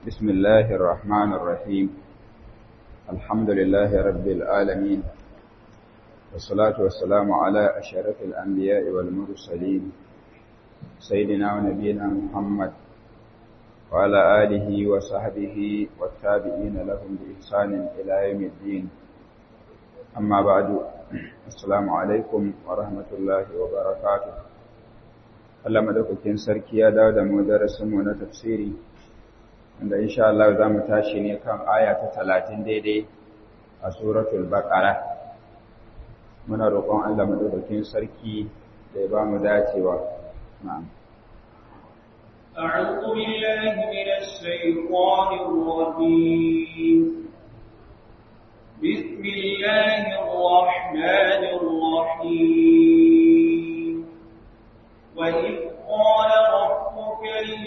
بسم الله الرحمن الرحيم الحمد لله رب العالمين والصلاة والسلام على أشرف الأنبياء والمرسلين سيدنا ونبينا محمد وعلى آله وصحبه والتابعين لهم بإحسان إلى يوم الدين أما بعد السلام عليكم ورحمة الله وبركاته Allah madaukakin sarki ya dawo da mu darasinmu na tafsiri wanda insha Allah za mu tashi ne kan aya ta talatin daidai a suratul baqara muna roƙon Allah madaukakin sarki da ya ba mu dacewa na'am أعوذ بالله من الشيطان الرجيم بسم الله الرحمن الرحيم وإذ قال ربك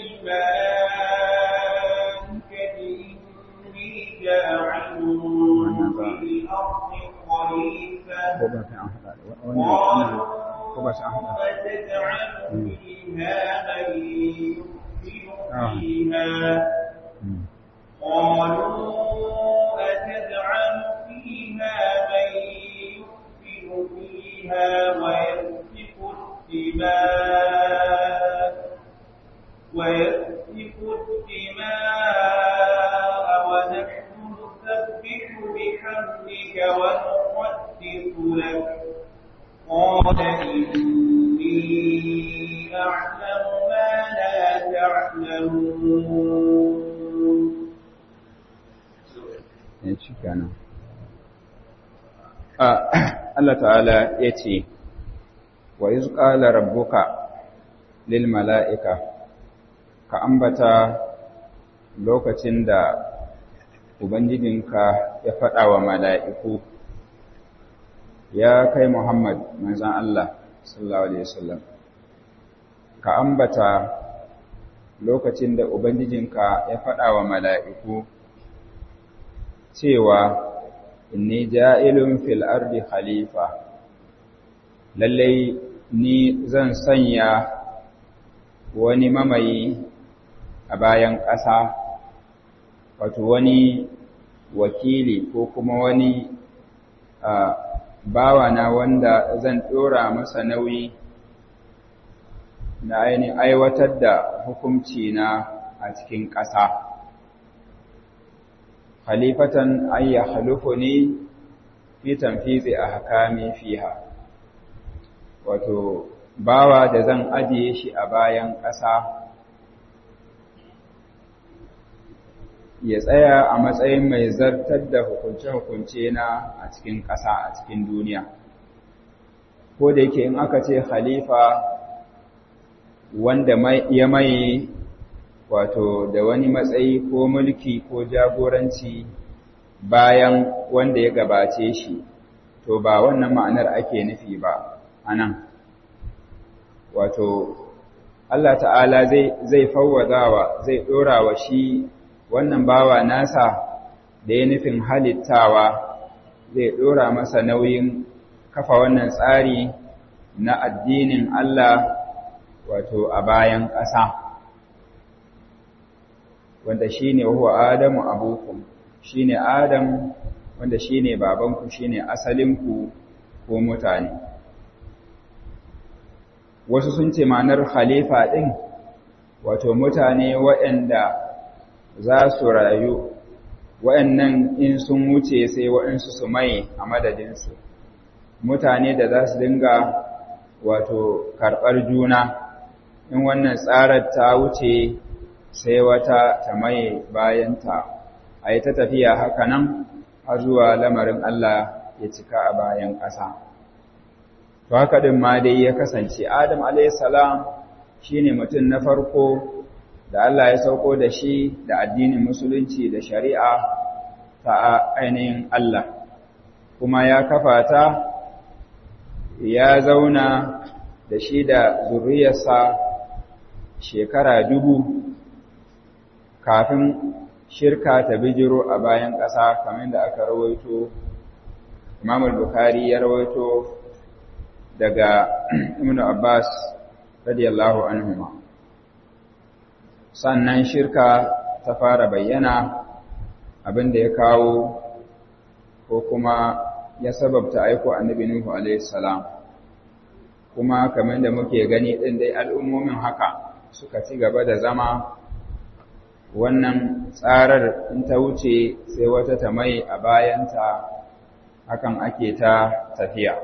للملائكة إني جاعل في الأرض خليفة قالوا أتجعل فيها من يفسد فيها قالوا أتجعل فيها من يفسد فيها ويسفك الدماء ويسفك الدماء ونحن نسبح بحمدك ونقدس لك قال إني أعلم ما لا تعلمون Allah ta'ala ya ce, wa iz qala rabbuka lil mala'ika ka ambata lokacin da ubangijinka ya faɗa wa mala'iku ya kai Muhammad manzon Allah sallallahu alaihi wasallam ka ambata lokacin da ubangijinka ya faɗa wa mala'iku cewa inni ja'ilun fil ardi khalifa lallai ni zan sanya wani mamayi a bayan ƙasa wato wani wakili ko kuma wani bawana wanda zan ɗora masa nauyi na ainihin aiwatar da hukunci na a cikin ƙasa khalifatan ayya halufuni fi tanfizi ahkami fiha wato bawa da zan ajiye shi a bayan ƙasa ya tsaya a matsayin mai zartar da hukunce-hukunce na a cikin ƙasa a cikin duniya ko da yake in aka ce khalifa wanda ya maye wato da wani matsayi ko mulki ko jagoranci bayan wanda ya gabace shi to ba wannan ma'anar ake nufi ba anan wato Allah ta'ala zai zai fawwadawa zai dora wa shi wannan bawa nasa da ya nufin halittawa zai dora masa nauyin kafa wannan tsari na addinin Allah wato a bayan ƙasa wanda shine huwa Adamu abukum shine Adam wanda shine babanku shine asalinku ko mutane wasu sun ce ma'anar khalifa ɗin wato mutane waɗanda za su rayu waɗannan in sun wuce sai waɗansu su mai a madadinsu mutane da za su dinga wato karɓar juna in wannan tsarar ta wuce sai wata ta mai bayanta a yi ta tafiya haka nan har zuwa lamarin Allah ya cika a bayan ƙasa. to haka din ma dai ya kasance Adam alayhisalam shine mutum na farko da Allah ya sauko da shi da addinin musulunci da shari'a ta ainihin Allah kuma ya kafa ta ya zauna da shi da zuriyarsa shekara dubu kafin shirka ta bijiro a bayan ƙasa kamar da aka rawaito Imam al-Bukhari ya rawaito daga Ibn Abbas radiyallahu anhuma sannan shirka ta fara bayyana abin da ya kawo ko kuma ya sababta aiko annabi Nuhu alaihi salam kuma kamar da muke gani din dai al'ummomin haka suka ci gaba da zama wannan tsarar in ta wuce sai wata ta mai a bayanta hakan ake ta tafiya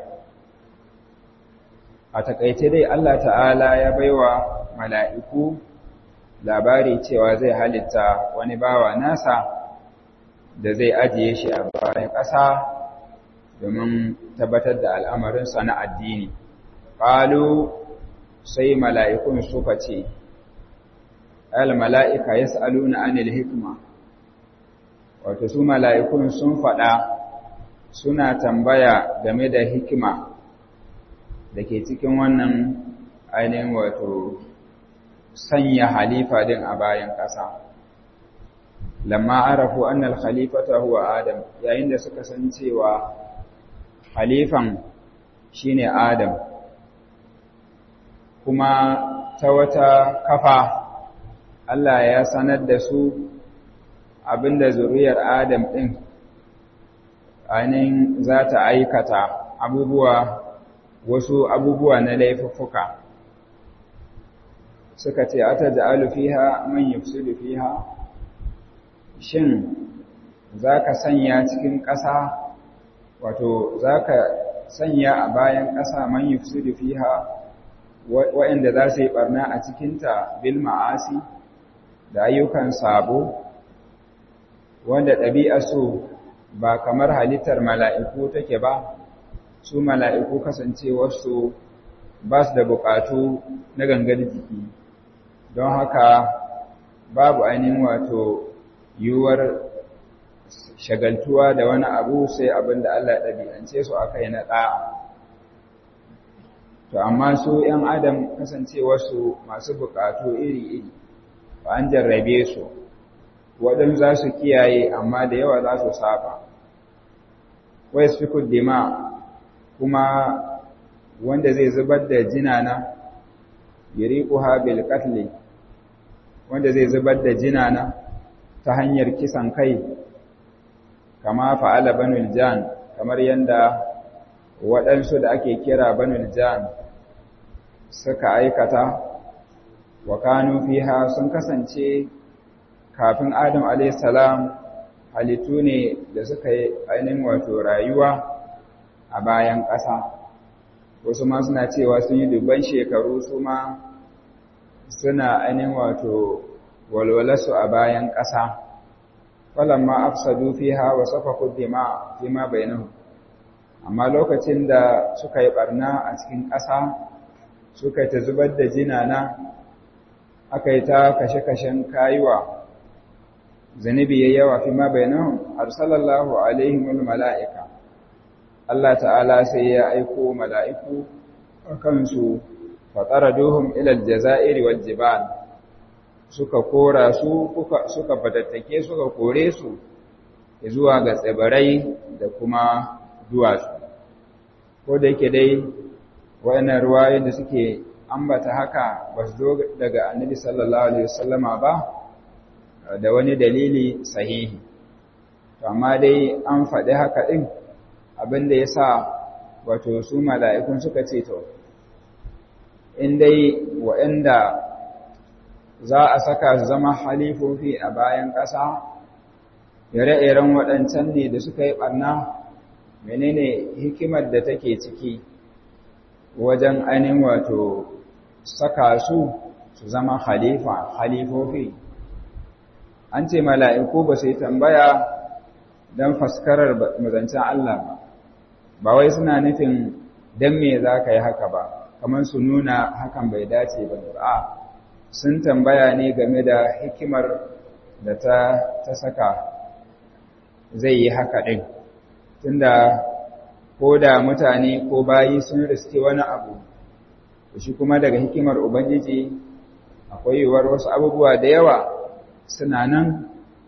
a takaice dai Allah ta'ala ya baiwa mala'iku labari cewa zai halitta wani bawa nasa da zai ajiye shi a bayan ƙasa domin tabbatar da al'amarinsa na addini ƙalu sai mala'ikun suka ce al-mala'ika ya sa'aluna anil hikma wato su mala'ikun sun faɗa suna tambaya game da hikima da ke cikin wannan ainihin wato sanya halifa din a bayan ƙasa lamma arafu annal khalifata huwa adam yayin da suka san cewa halifan shine adam kuma ta wata kafa Allah ya sanar da su abinda zuriyar adam din ainihin za ta aikata abubuwa wasu abubuwa na laifuffuka suka ce ata ja'alu fiha man yufsidu fiha shin zaka sanya cikin ƙasa wato zaka sanya a bayan ƙasa man yufsidu fiha waɗanda za su yi barna a cikinta bil ma'asi da ayyukan sabo wanda ɗabi'a su ba kamar halittar mala'iku take ba su mala'iku kasancewarsu ba su da buƙatu na gangar jiki don haka babu ainihin wato yiwuwar shagaltuwa da wani abu sai abin da Allah ɗabi'ance su aka yi na ɗa'a. To, amma su ‘yan Adam kasancewarsu masu buƙatu iri-iri, ba an jarrabe su, waɗin za su kiyaye amma da yawa za su saba. Wai su dima kuma wanda zai zubar da jinana, yiri ƙuha bil wanda zai zubar da jinana ta hanyar kisan kai kama fa'ala banul jan kamar yadda waɗansu da ake kira banul jan suka aikata wa kanu fiha sun kasance kafin adam alaihissalam halittu ne da suka yi ainihin wato rayuwa a bayan ƙasa wasu ma suna cewa sun yi dubban shekaru su ma suna ainihin wato walwalarsu a bayan ƙasa falamma afsadu fiha wa safaku dima fima bainahum amma lokacin da suka yi barna a cikin ƙasa suka ta zubar da jinana aka yi ta kashe-kashen kayuwa zanibi ya yawa fima bainahum arsalallahu alaihimul mala'ika Allah ta'ala sai ya aiko mala'iku a kansu fataraduhum ila aljazairi wal jibal suka kora su suka fatattake suka kore su zuwa ga tsibirai da kuma duwatsu ko da yake dai wayannan ruwayoyin da suke ambata haka ba su zo daga annabi sallallahu alaihi wasallama ba da wani dalili sahihi to amma dai an faɗi haka ɗin abin da ya sa wato su mala'ikun suka ce to in dai waɗanda za a saka su zama halifofi a bayan ƙasa ire-iren waɗancan ne da suka yi ɓarna menene hikimar da take ciki wajen ainihin wato saka su su zama halifa halifofi an ce mala'iku ba su yi tambaya don faskarar mazancen Allah ba ba wai suna nufin don me za ka yi haka ba kamar su nuna hakan bai dace ba a sun tambaya ne game da hikimar da ta, ta saka zai yi haka ɗin tunda ko da mutane ko bayi sun riske wani abu shi kuma daga hikimar ubangiji akwai yiwuwar wasu abubuwa da yawa suna nan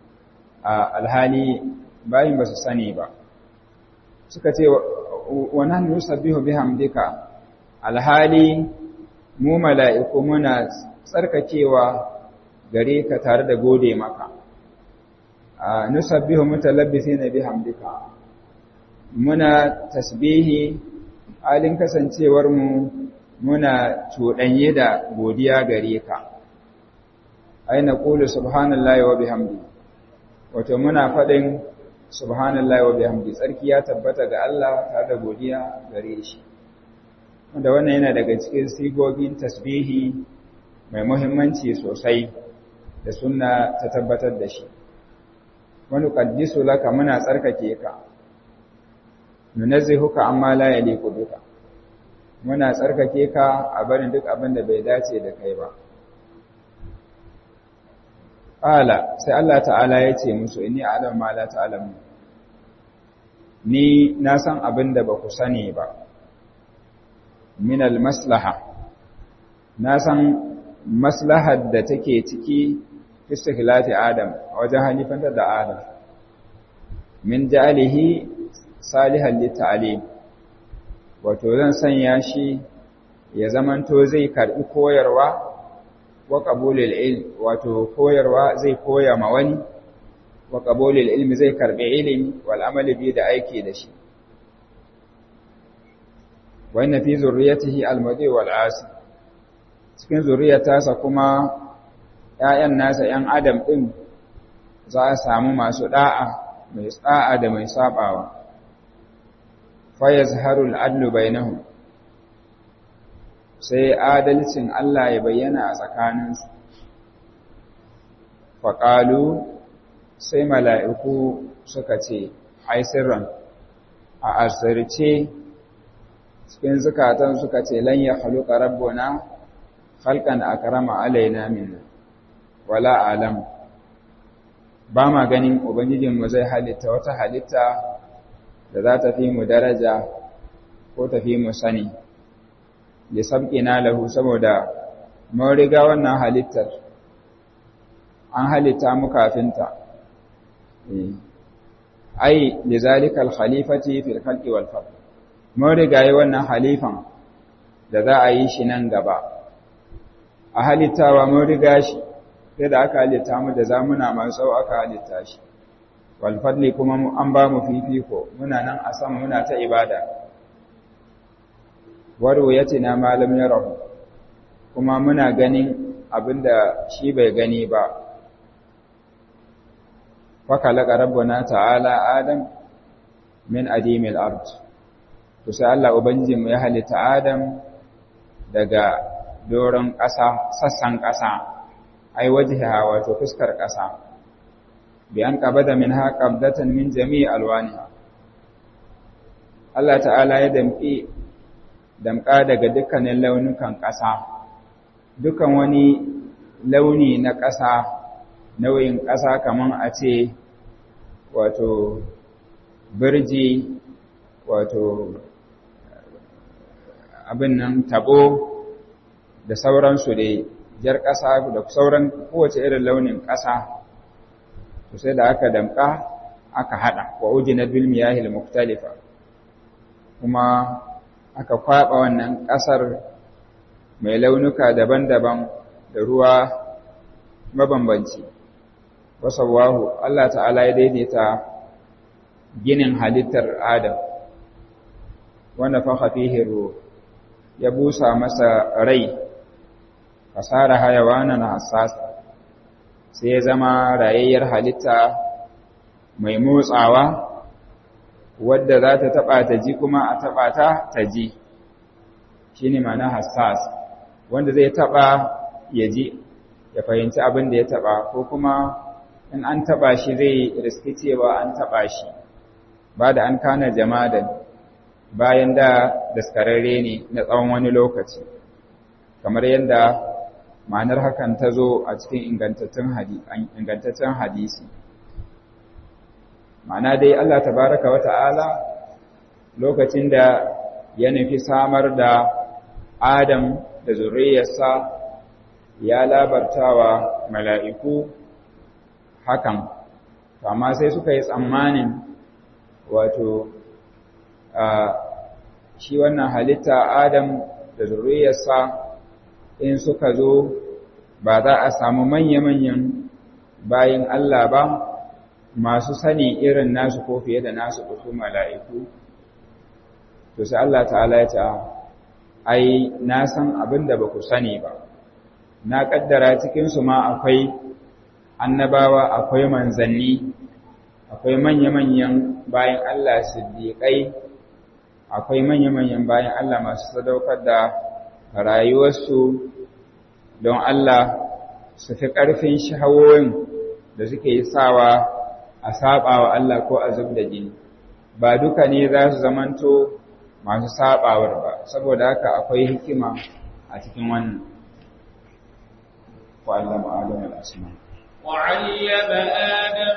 a alhali bayin ba su sani ba suka ce wa nahnu nusabbihu bihamdika alhali mu mala'iku muna tsarkakewa gare ka tare da gode maka nusabbihu mutalabbisina bihamdika muna tasbihi halin kasancewar mu muna cuɗanye da godiya gare ka aina qulu subhanallahi wa bihamdi wato muna faɗin subhanallahi wa bihamdi tsarki ya tabbata ga Allah tare da godiya gare shi wanda wannan yana daga cikin sigogin tasbihi mai muhimmanci sosai da sunna ta tabbatar da shi wani qaddisu laka muna tsarkake ka nunazzihuka amma la yaliqu bika muna tsarkake ka a barin duk abin da bai dace da kai ba qala sai Allah ta'ala ya ce musu inni a'lamu ma la ta'lamu ni na san abin da ba ku sani ba min al-maslaha na san maslahar da take ciki istihlati adam a wajen halifantar da adam min ja'alihi salihan litta'alim wato zan sanya shi ya zamanto zai karbi koyarwa wa qabulil ilm wato koyarwa zai koya ma wani wa qabulil ilmi zai karbi ilimi wal amali bi da aiki da shi wa inna fi zurriyatihi al-mudi wal asi cikin zuriyarsa kuma ‘ya'yan nasa ‘yan adam ɗin za a samu masu ɗa'a mai tsa'a da mai saɓawa, fayaz harul adlu bainahu sai adalcin Allah ya bayyana a tsakaninsu. Faƙalu sai mala'iku suka ce, Ai, sirran, a asirce cikin zukatan suka ce, Lan ya haluka rabbona, halkan a karama alaina minna. wala alam ba ma ganin ubangijinmu zai halitta wata halitta da za ta fi mu daraja ko ta fi mu sani da sabƙina lahu saboda mun riga wannan halittar an halitta mu kafinta ai da zalikal khalifati fil khalqi wal fard mun riga yi wannan halifan da za a yi shi nan gaba a halittawa mun riga shi sai da aka halitta mu da zamuna masu tsawo aka halitta shi walfadli kuma an ba mu fifiko muna nan a sama muna ta ibada waro ya ce na malam ya rahu kuma muna ganin abinda shi bai gani ba faka laƙa rabbuna ta'ala adam min adimil ard to sai Allah ubangijinmu ya halitta adam daga doron ƙasa sassan ƙasa ai wajhiha wato fuskar ƙasa bi an qabada minha qabdatan min jami'i alwaniha Allah ta'ala ya damƙi damƙa daga dukkanin launukan ƙasa dukan wani launi na ƙasa nauyin ƙasa kaman a ce wato birji wato abin nan tabo da sauransu dai jar ƙasa da sauran kowace irin launin ƙasa to sai da aka damƙa aka haɗa wa ujina bil miyahil muktalifa kuma aka kwaɓa wannan ƙasar mai launuka daban-daban da ruwa mabambanci wasawahu Allah ta'ala ya daidaita ginin halittar Adam wanda fa fihi ruh ya busa masa rai fasara hayawanan hassasa sai ya zama rayayyar halitta mai motsawa wadda za ta taɓa ta ji kuma a taɓa ta ta ji shi ne mana hassas wanda zai taɓa ya ji ya fahimci abin da ya taɓa ko kuma in an taɓa shi zai riski cewa an taɓa shi ba da an kana jamadan bayan da daskararre ne na tsawon wani lokaci kamar yadda ma'anar hakan ta zo a cikin ingantaccen hadisi ma'ana dai Allah tabaraka wa ta'ala lokacin da ya nufi samar da Adam da zuriyarsa ya labartawa mala'iku hakan amma sai suka yi tsammanin wato shi wannan halitta Adam da zuriyarsa in suka zo ba za a samu manya-manyan bayin Allah ba masu sani irin nasu ko fiye da nasu su mala'iku to sai Allah ta'ala ya ce ai na san abin da ba ku sani ba na kaddara cikinsu ma akwai annabawa akwai manzanni akwai manya-manyan bayan Allah siddiƙai akwai manya-manyan bayan Allah masu sadaukar da rayuwarsu don Allah su fi ƙarfin shahawoyin da suke yi sawa a saba wa Allah ko a zub da jini ba duka ne za su zamanto masu sabawar ba saboda haka akwai hikima a cikin wannan wa'allama adam al-asma وعلم آدم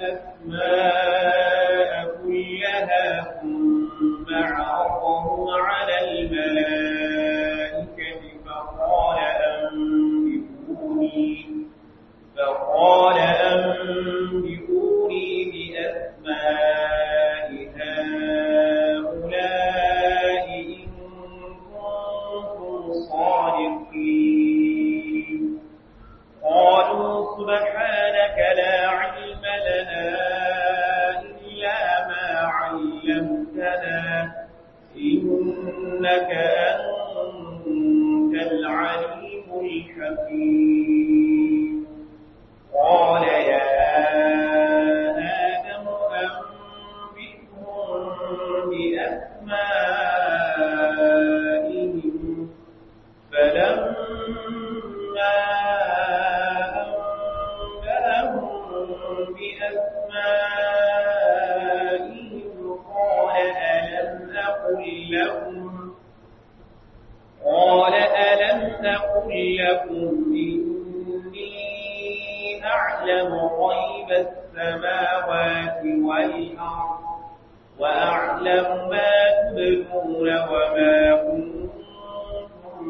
الأسماء كلها ثم عرضهم على الملائكة فقال أنبئوني فقال أنبئوني بأسماء هؤلاء إن كنتم صادقين قالوا سبحانك لا علم لنا إلا ما علمتنا إنك أنت العليم الحكيم قال يا آدم أنبئهم بأسمائهم فلما أنبأهم بأسمائهم قال ألم أقل لكم قال ألم أقل لكم إني أعلم غيب السماوات والأرض وأعلم ما تبدون وما كنتم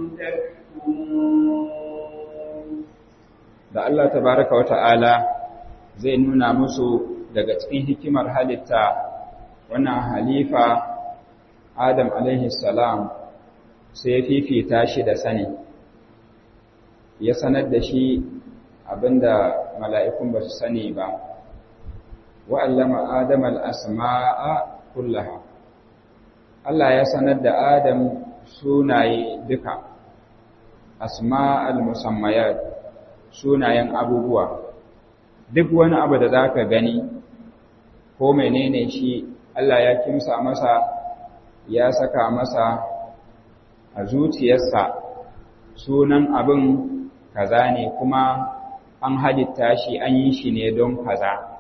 تكتمون da Allah tabaraka wa ta'ala zai nuna musu daga cikin hikimar halitta wannan halifa Adam alaihi salam sai ya fifita shi da sani ya sanar da shi abinda mala'ikun ba su sani ba wa'allama Adam al'asma'a kullaha Allah ya sanar da Adam sunaye duka asma'al musammayat sunayen abubuwa duk wani abu da za ka gani ko menene shi Allah ya kimsa masa ya saka masa a zuciyarsa sunan abin kaza ne kuma an halitta shi an yi shi ne don kaza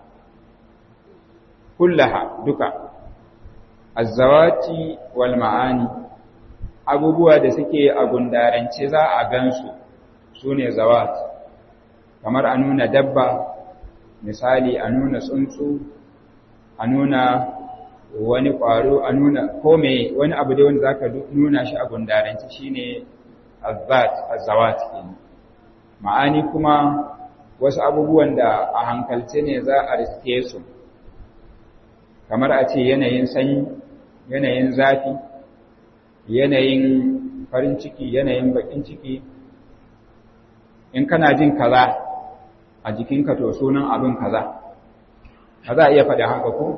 kullaha duka azzawati wal ma'ani abubuwa da suke a gundarance za a gansu su ne zawat kamar a nuna dabba misali a nuna tsuntsu a nuna wani ƙwaro a nuna kome wani abu da wanda za ka nuna shi a gundarance shi ne azzat azzawat kenan ma'ani kuma wasu abubuwan da a hankalce ne za a riske su kamar a ce yanayin sanyi yanayin zafi yanayin farin ciki yanayin bakin ciki in kana jin kaza a jikinka to sunan abin kaza ba za a iya faɗi haka ko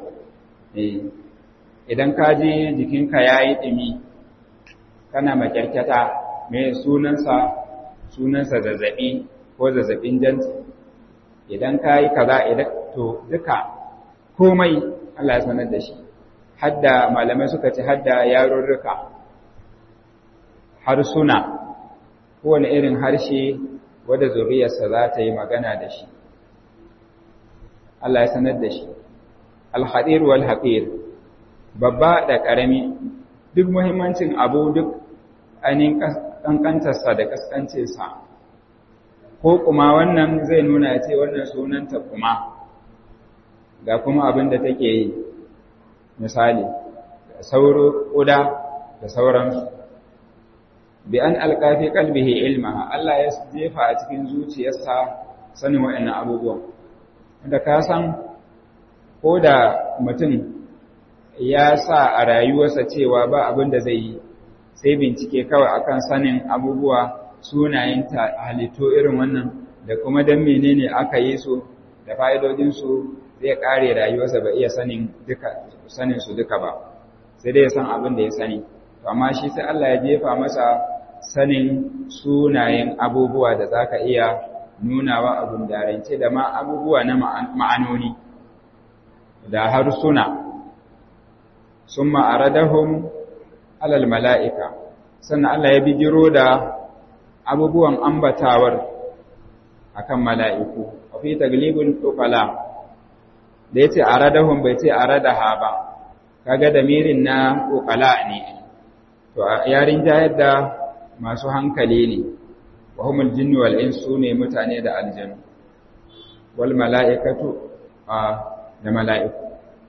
idan ka ji jikinka ya yi ɗumi kana makyarkyata mai sunansa sunansa zazzaɓi ko zazzaɓin janci idan ka yi kaza idan to duka komai Allah ya sanar da shi hadda malamai suka ce hadda yarurruka harsuna kowane irin harshe wadda zuriyarsa za ta yi magana da shi Allah ya sanar da shi alhadir wal haqir babba da ƙarami duk muhimmancin abu duk ainihin ƙanƙantarsa da ƙasƙancinsa ko kuma wannan zai nuna ya ce wannan sunanta kuma ga kuma abin da take yi misali sauro ƙuda da sauransu bi an alƙafi kalbihi ilma Allah ya jefa a cikin zuciyarsa sanin waɗannan abubuwan da ka san ko da mutum ya sa a rayuwarsa cewa ba abin da zai yi sai bincike kawai akan sanin abubuwa sunayen halittu irin wannan da kuma don menene aka yi su da fa'idodinsu zai kare rayuwarsa ba iya sanin duka sanin su duka ba sai dai ya san abin da ya sani to amma shi sai Allah ya jefa masa sanin sunayen abubuwa da zaka iya nunawa a gundarance da ma abubuwa na ma'anoni da harsuna summa aradahum alal mala'ika sannan Allah ya bijiro da abubuwan ambatawar akan mala'iku a fi taglibin ukala da ya ce a radahun bai ce a radaha ba kaga da mirin na ukala ne to a yarin jayar da masu hankali ne wa humul jinni wal insu ne mutane da aljanu wal mala'ikatu da mala'iku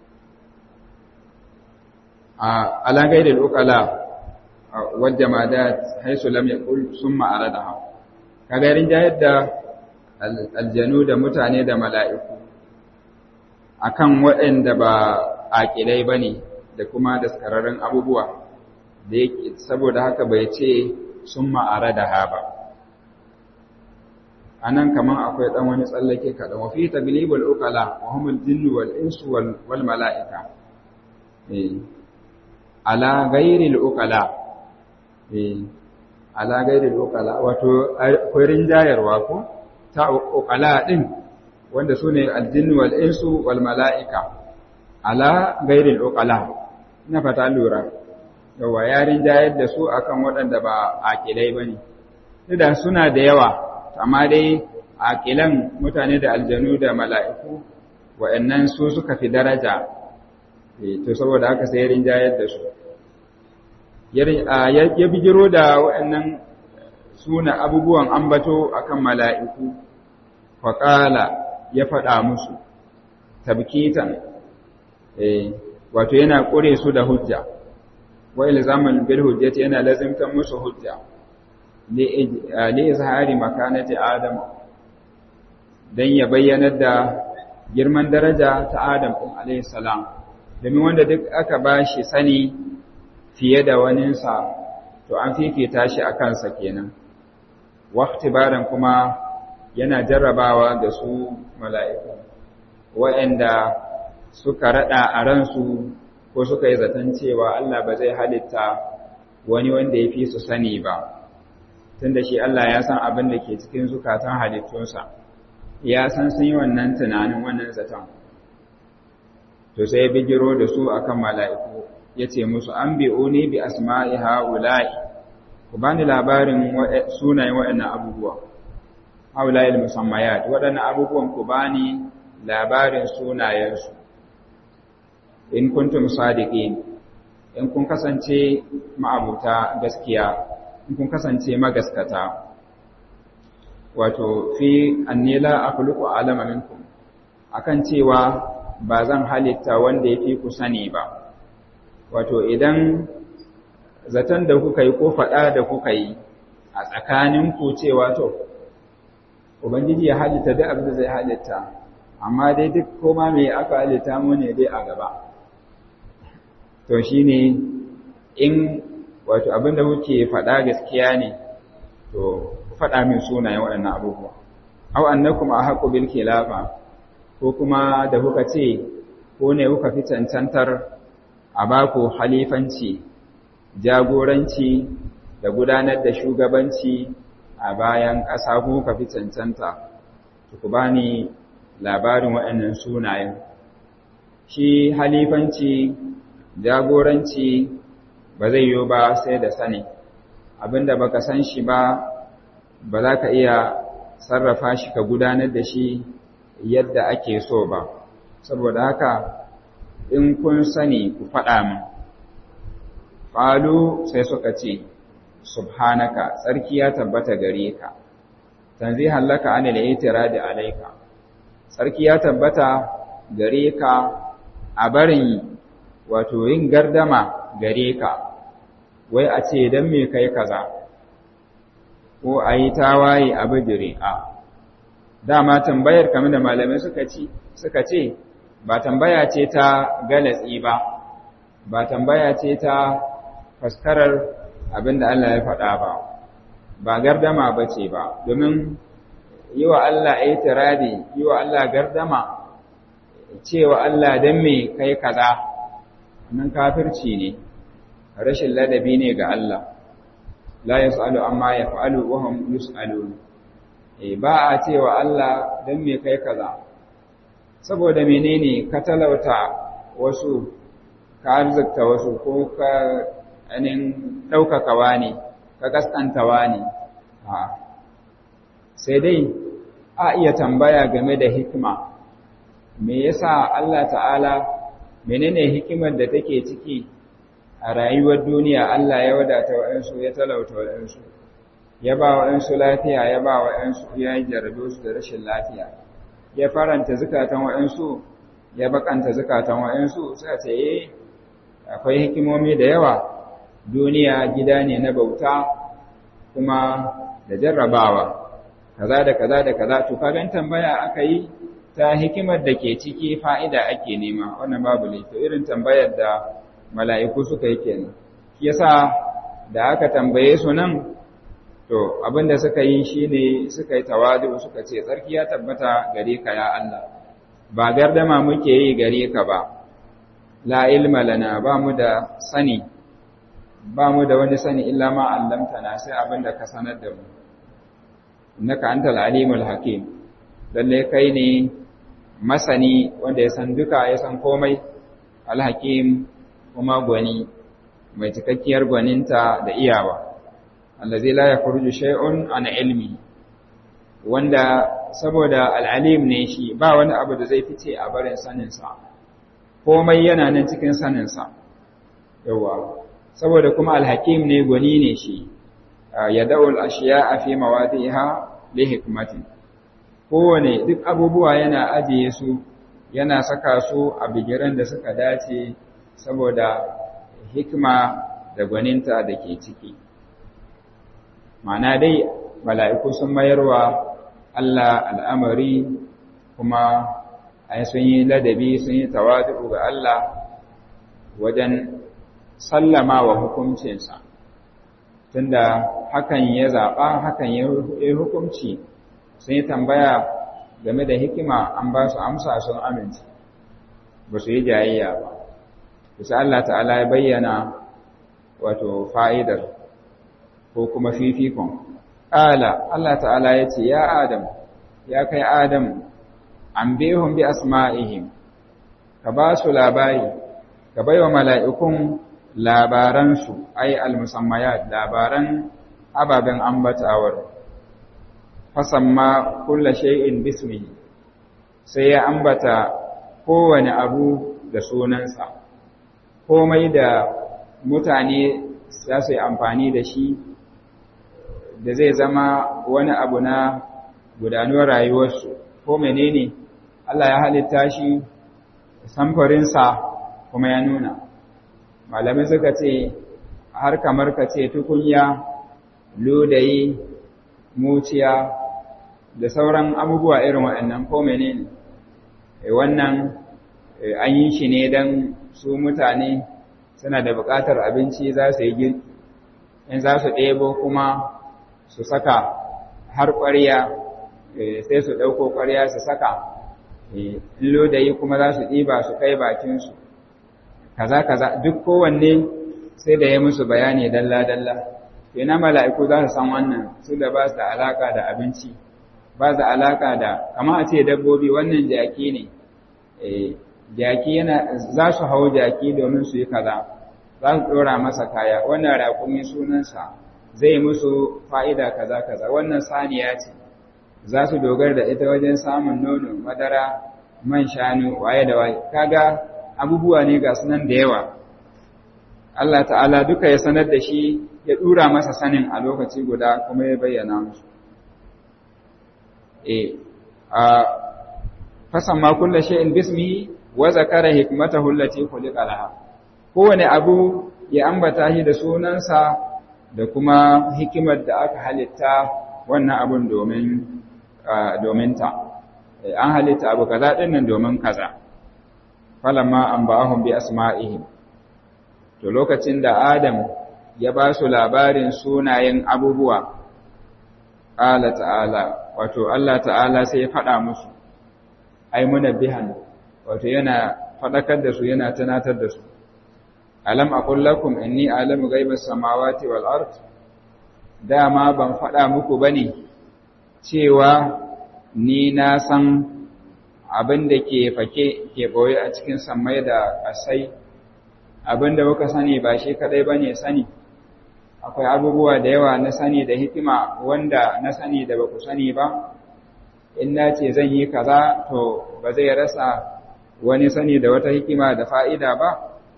a alagai da ukala wadda ma da haisu lam yaqul summa aradaha kaga yarin jayar da aljanu da mutane da mala'iku akan waɗanda ba aƙilai ba ne da kuma daskararren abubuwa da yake saboda haka bai ce sun ma'ara da ha ba a nan kamar akwai ɗan wani tsallake kaɗan wafi ta bilibul ukala wa humul jinnu wal insu wal mala'ika ala gairil ukala ala gairil ukala wato akwai rinjayarwa ko ta ukala ɗin wanda su ne aljinnu wal insu wal mala'ika ala gairil ukala ina fata lura yawa yarin jayar da su akan waɗanda ba aƙilai ba ne da suna da yawa amma dai aƙilan mutane da aljanu da mala'iku waɗannan su suka fi daraja to saboda haka sai yarin jayar da su ya bijiro da waɗannan suna abubuwan ambato akan mala'iku faƙala ya faɗa musu tabkitan wato yana ƙure su da hujja wa ilzaman bil hujjati yana lazimtan musu hujja li izhari makanati adam dan ya bayyanar da girman daraja ta adam din alayhi salam domin wanda duk aka bashi sani fiye da waninsa to an fifita shi a kansa kenan waqtibaran kuma yana jarrabawa da su mala'iku waɗanda suka raɗa a ransu ko suka yi zaton cewa Allah ba zai halitta wani wanda ya fi su sani ba tunda shi Allah ya san abin da ke cikin zukatan halittunsa ya san sun yi wannan tunanin wannan zaton to sai ya bigiro da su akan mala'iku ya ce musu an bi'o ne bi asma'i ha'ula'i ku bani labarin sunayen waɗannan abubuwa ha'ula'i musammayat waɗannan abubuwan ku bani labarin sunayensu in kuntum sadiqin in kun kasance ma'abuta gaskiya in kun kasance magaskata wato fi annila akhluqu alama minkum akan cewa ba zan halitta wanda yafi ku sani ba wato idan zaton da kuka yi ko faɗa da kuka yi a tsakanin ku cewa to ubangiji ya halitta duk abin da zai halitta amma dai duk koma me aka halitta mu ne dai a gaba to shine in wato abin da kuke faɗa gaskiya ne to faɗa min sunayen waɗannan abubuwa aw annakum ahqqu bil khilafa ko kuma da kuka ce ko ne kuka fi cancantar a baku halifanci jagoranci da gudanar da shugabanci a bayan ƙasa ko kuka fi cancanta ku bani labarin waɗannan sunayen shi halifanci jagoranci ba zai yiwu ba sai da sani abinda baka san shi ba ba za ka iya sarrafa shi ka gudanar da shi yadda ake so ba saboda haka in kun sani ku faɗa min ƙalu sai suka ce subhanaka tsarki ya tabbata gare ka tanzihan laka anil itiradi alayka tsarki ya tabbata gare ka a barin wato yin gardama gare ka wai a ce don me kai kaza ko a yi tawaye a bijire a dama tambayar kamar da malamai suka ci suka ce ba tambaya ce ta galatsi ba ba tambaya ce ta faskarar abin da Allah ya faɗa ba ba gardama ba ce ba domin yi wa Allah itiradi yi wa Allah gardama cewa Allah dan me kai kaza nan kafirci ne rashin ladabi ne ga Allah la yasalu amma yaf'alu wa hum yusalun eh ba a cewa Allah dan me kai kaza saboda menene ka talauta wasu ka arzikta wasu ko ka anin ɗaukaka wani ka kaskanta wani a sai dai a iya tambaya game da hikima me yasa Allah ta'ala menene hikimar da take ciki a rayuwar duniya Allah ya wadata wa'ansu ya talauta wa'ansu ya ba wa'ansu lafiya ya ba wa'ansu ya jarabe su da rashin lafiya ya faranta zukatan wa'ansu ya bakanta zukatan wa'ansu suka ce eh akwai hikimomi da yawa duniya gida ne na bauta kuma da jarrabawa kaza da kaza da kaza to kagan tambaya aka yi ta hikimar da ke ciki fa'ida ake nema wannan babu ne to irin tambayar da mala'iku suka yi kenan shi yasa da aka tambaye su nan to abinda suka yi shine suka yi tawadu suka ce tsarki ya tabbata gare ka ya Allah ba gardama muke yi gare ka ba la ilma lana ba mu da sani ba mu da wani sani illa ma allamtana sai abinda ka sanar da mu innaka antal alimul hakim lalle kai ne masani wanda ya san duka ya san komai alhakim kuma gwani mai cikakkiyar gwaninta da iyawa allazi la yakhruju shay'un an ilmi wanda saboda al'alim ne shi ba wani abu da zai fice a barin sanin sa komai yana nan cikin sanin sa yawa saboda kuma alhakim ne gwani ne shi yada'ul ashiya'a fi mawadi'iha li hikmatin kowane duk abubuwa yana ajiye su yana saka su a bigiran da suka dace saboda hikima da gwaninta da ke ciki ma'ana dai mala'iku sun mayarwa Allah al'amari kuma ai sun yi ladabi sun yi tawadu ga Allah wajen sallama wa hukuncinsa tunda hakan ya zaɓa hakan ya hukunci sun yi tambaya game da hikima an ba su amsa sun amince ba su yi jayayya ba bisa Allah ta'ala ya bayyana wato fa'idar ko kuma fifikon ƙala Allah ta'ala ya ce ya adam ya kai adam an behun bi asma'ihim ka ba su labari ka bai wa mala'ikun labaransu ai al-musammayat labaran ababen ambatawar fasamma kulla shay'in bismihi sai ya ambata kowane abu da sunansa komai da mutane za su yi amfani da shi da zai zama wani abu na gudanuwar rayuwarsu ko menene Allah ya halitta shi samfurinsa kuma ya nuna malamai suka ce har kamar ka ce tukunya lodayi muciya da sauran abubuwa irin waɗannan ko menene wannan an yi shi ne don su mutane suna da buƙatar abinci za su yi girki in za su ɗebo kuma su saka har ƙwarya sai su ɗauko ƙwarya su saka in lodayi kuma za su ɗiba su kai bakinsu kaza kaza duk kowanne sai da ya musu bayani dalla-dalla ina mala'iku za su san wannan su da ba su da alaka da abinci ba su alaka da kama a ce dabbobi wannan jaki ne jaki yana za su hau jaki domin su yi kaza za su ɗora masa kaya wannan raƙumi sunansa zai musu fa'ida kaza kaza wannan saniya ce za su dogar da ita wajen samun nono madara man shanu waye da waye kaga abubuwa ne ga sunan da yawa Allah ta'ala duka ya sanar da shi ya dura masa sanin a lokaci guda kuma ya bayyana musu eh a fasan ma kullu shay'in bismihi wa zakara hikmatahu allati khuliqa laha kowane abu ya ambata shi da sunansa da kuma hikimar da aka halitta wannan abun domin domin ta an halitta abu kaza din nan domin kaza falamma anba'ahum bi asma'ihim to lokacin da Adam ya ba su labarin sunayen abubuwa Allah ta'ala wato Allah ta'ala sai ya faɗa musu ai munabbihan wato yana faɗakar da su yana tunatar da su alam aqul lakum inni a'lamu ghaibas samawati wal ard dama ban faɗa muku bane cewa ni na san abin da ke fake ke boye a cikin sammai da ƙasai abin da kuka sani ba shi kadai bane sani akwai abubuwa da yawa na sani da hikima wanda na sani da ba ku sani ba in na ce zan yi kaza to ba zai rasa wani sani da wata hikima da fa'ida ba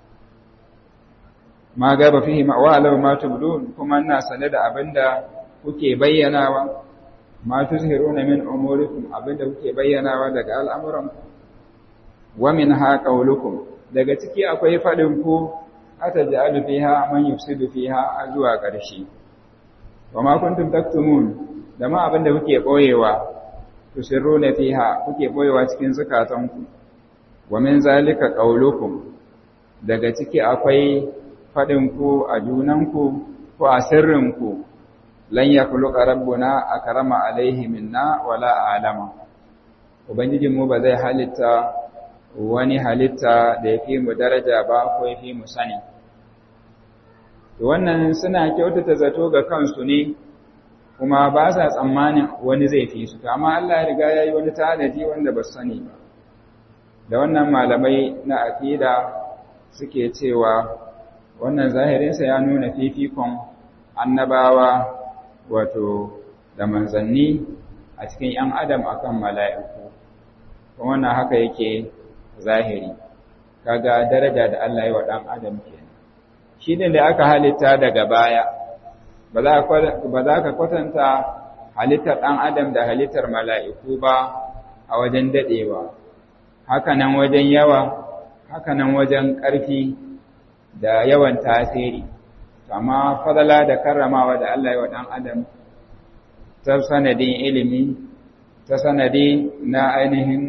ma gaba fihi ma'awalar ma tubdun kuma ina sane da abinda kuke bayyanawa ma tuzhiruna min umurikum abinda kuke bayyanawa daga al'amuranku wa min ha qaulukum daga ciki akwai fadin ku ataj'alu fiha man yufsidu fiha zuwa ƙarshe wa ma kuntum taktumun da ma abinda kuke boyewa tusirruna fiha kuke boyewa cikin zakatanku wa min zalika qaulukum daga ciki akwai fadin ku a junanku ko a sirrinku lan yakhluqa rabbuna akrama alaihi minna wala alama ubangijin mu ba zai halitta wani halitta da yafi mu daraja ba ko yafi mu sani wannan suna kyautata zato ga kansu ne kuma ba sa tsammanin wani zai fi su amma Allah ya riga yayi wani tanadi wanda ba su sani ba da wannan malamai na aqida suke cewa wannan zahirinsa ya nuna fifikon annabawa wato da manzanni a cikin ‘yan adam akan mala'iku kuma wannan haka yake zahiri kaga daraja da Allah yi wa ɗan adam ke shi ne da aka halitta daga baya ba za ka kwatanta halittar ɗan adam da halittar mala'iku ba a wajen daɗewa hakanan wajen yawa hakanan wajen ƙarfi da yawan tasiri amma fadala da karramawa da Allah ya wa ɗan adam ta sanadin ilimi ta sanadi na ainihin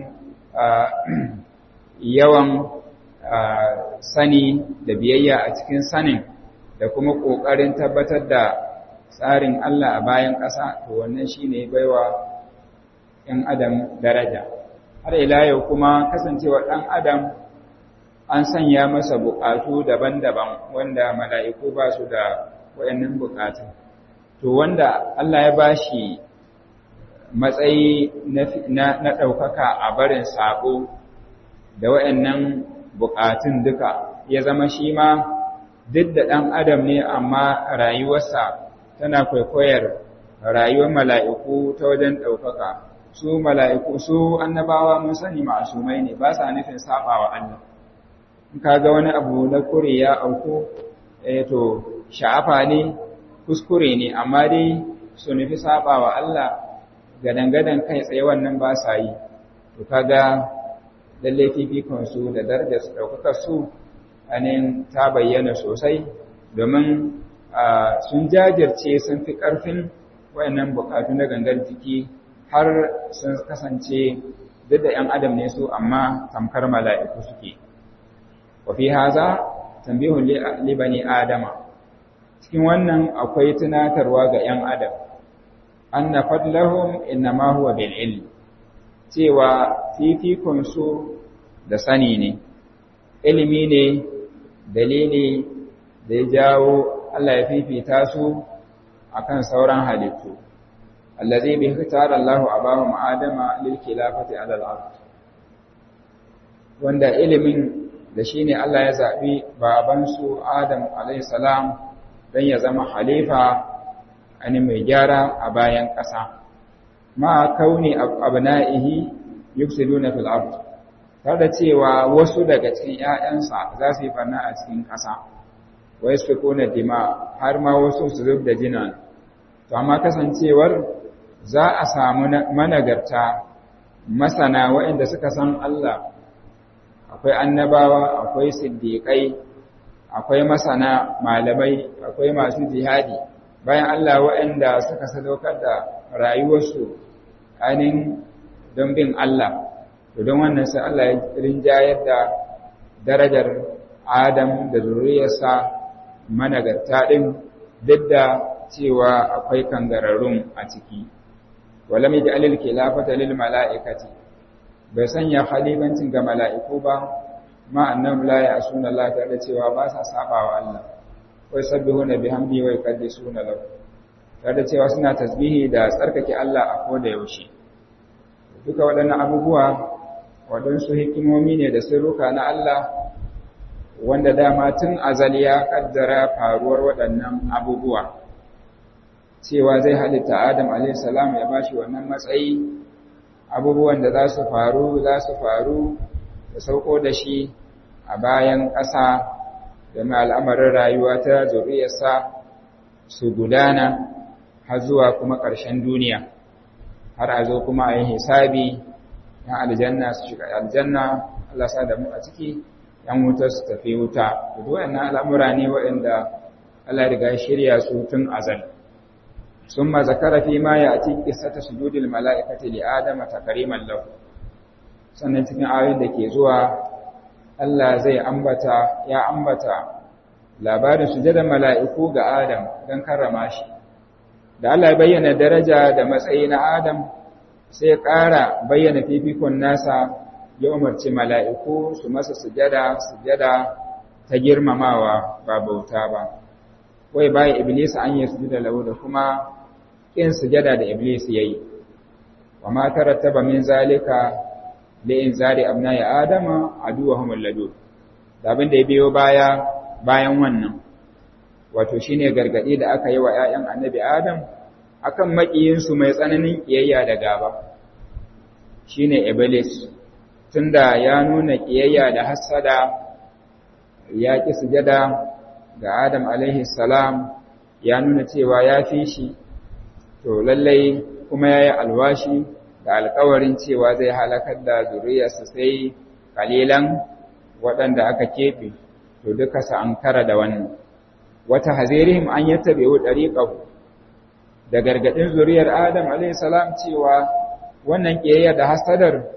yawan sani da biyayya a cikin sanin da kuma ƙoƙarin tabbatar da tsarin Allah a bayan ƙasa to wannan shine baiwa ‘yan adam daraja har ila yau kuma kasancewa ɗan adam an sanya masa buƙatu daban-daban wanda mala'iku ba su da wayannan buƙatu. To wanda Allah ya bashi matsayi na ɗaukaka a barin sabo da wayannan buƙatun duka ya zama shi ma duk da ɗan adam ne amma rayuwarsa tana kwaikwayar rayuwar mala'iku ta wajen ɗaukaka. Su mala'iku su annabawa mun sani ma'asumai ne ba sa nufin saɓa wa Allah. kaga wani abu na kure ya auku eh to sha'afa ne kuskure ne amma dai su nufi saba wa Allah gadangadan kai tsaye wannan ba sa yi to kaga lalle fifikon su da darajar su daukaka su anin ta bayyana sosai domin sun jajirce sun fi karfin wayannan bukatu na gangar jiki har sun kasance duk da 'yan adam ne su amma tamkar mala'iku suke wafi haza tambihun libani adama cikin wannan akwai tunatarwa ga 'yan adam anna fadlahum innama huwa bil ilm cewa fifikon su da sani ne ilimi ne dalili da ya jawo Allah ya fifita su akan sauran halittu allazi bi ikhtara Allahu abahum adama lil khilafati ala al-ard wanda ilimin da shi ne Allah ya zaɓi babansu Adam salam don ya zama halifa ani mai gyara a bayan ƙasa. Ma kauni abna'ihi yufsiduna fil ard tare da cewa wasu daga cikin ‘ya'yansa za su yi farna a cikin ƙasa, wa yasfikuna dima har ma wasu su zub da jinan. To, amma kasancewar za a samu managarta masana waɗanda suka san Allah akwai annabawa akwai siddiƙai akwai masana malamai akwai masu jihadi bayan Allah waɗanda suka sadaukar da rayuwarsu ainihin don bin Allah to don wannan sai Allah ya rinjayar da darajar Adam da zuriyarsa managarta ɗin duk da cewa akwai kangararrun a ciki walam yaj'alil khilafata lil mala'ikati bai sanya khalifancin ga mala'iku ba ma annam la ya asuna Allah ta da cewa ba sa sabawa Allah wai sabbihuna bihamdi wa yuqaddisuna lahu ta da cewa suna tasbihi da tsarkake Allah a koda yaushe duka waɗannan abubuwa waɗansu hikimomi ne da sirruka na Allah wanda dama tun azali ya kaddara faruwar waɗannan abubuwa cewa zai halitta Adam a.s. ya bashi wannan matsayi abubuwan da za su faru za su faru da sauko da shi a bayan ƙasa da mai al'amarin rayuwa ta zuriyarsa su gudana har zuwa kuma ƙarshen duniya har a zo kuma a yi hisabi na aljanna su shiga aljanna Allah sa da mu a ciki ‘yan wuta su tafi wuta duk waɗannan al'amura ne waɗanda Allah riga shirya su tun azal sun ma zakara fi ma ya ci ƙisata sujudil mala'ikati li adama takariman lahu sannan cikin ayoyin da ke zuwa Allah zai ambata ya ambata labarin sujadar mala'iku ga Adam don karrama shi da Allah bayyana daraja da matsayi na Adam sai ƙara bayyana fifikon nasa ya umarci mala'iku su masa sujada sujada ta girmamawa ba bauta ba wai bayan iblis an yi sujada lahu da kuma ƙin sujada da iblis ya yi wa ma tarattaba min zalika li'in zari abna ya adama aduwahum alladu da abin da ya biyo baya bayan wannan wato shine gargadi da aka yi wa ƴaƴan annabi adam akan makiyinsu mai tsananin kiyayya da gaba shine iblis tunda ya nuna kiyayya da hasada ya ki sujada ga adam alaihi salam ya nuna cewa ya fi shi to lallai kuma yayi alwashi da alƙawarin cewa zai halakar da zuriyarsa sai kalilan waɗanda aka keɓe to duka sa ankara da wannan wata hazirihim an yattabi'u dariqahu da gargadin zuriyar Adam alayhi salam cewa wannan kiyayya da hasadar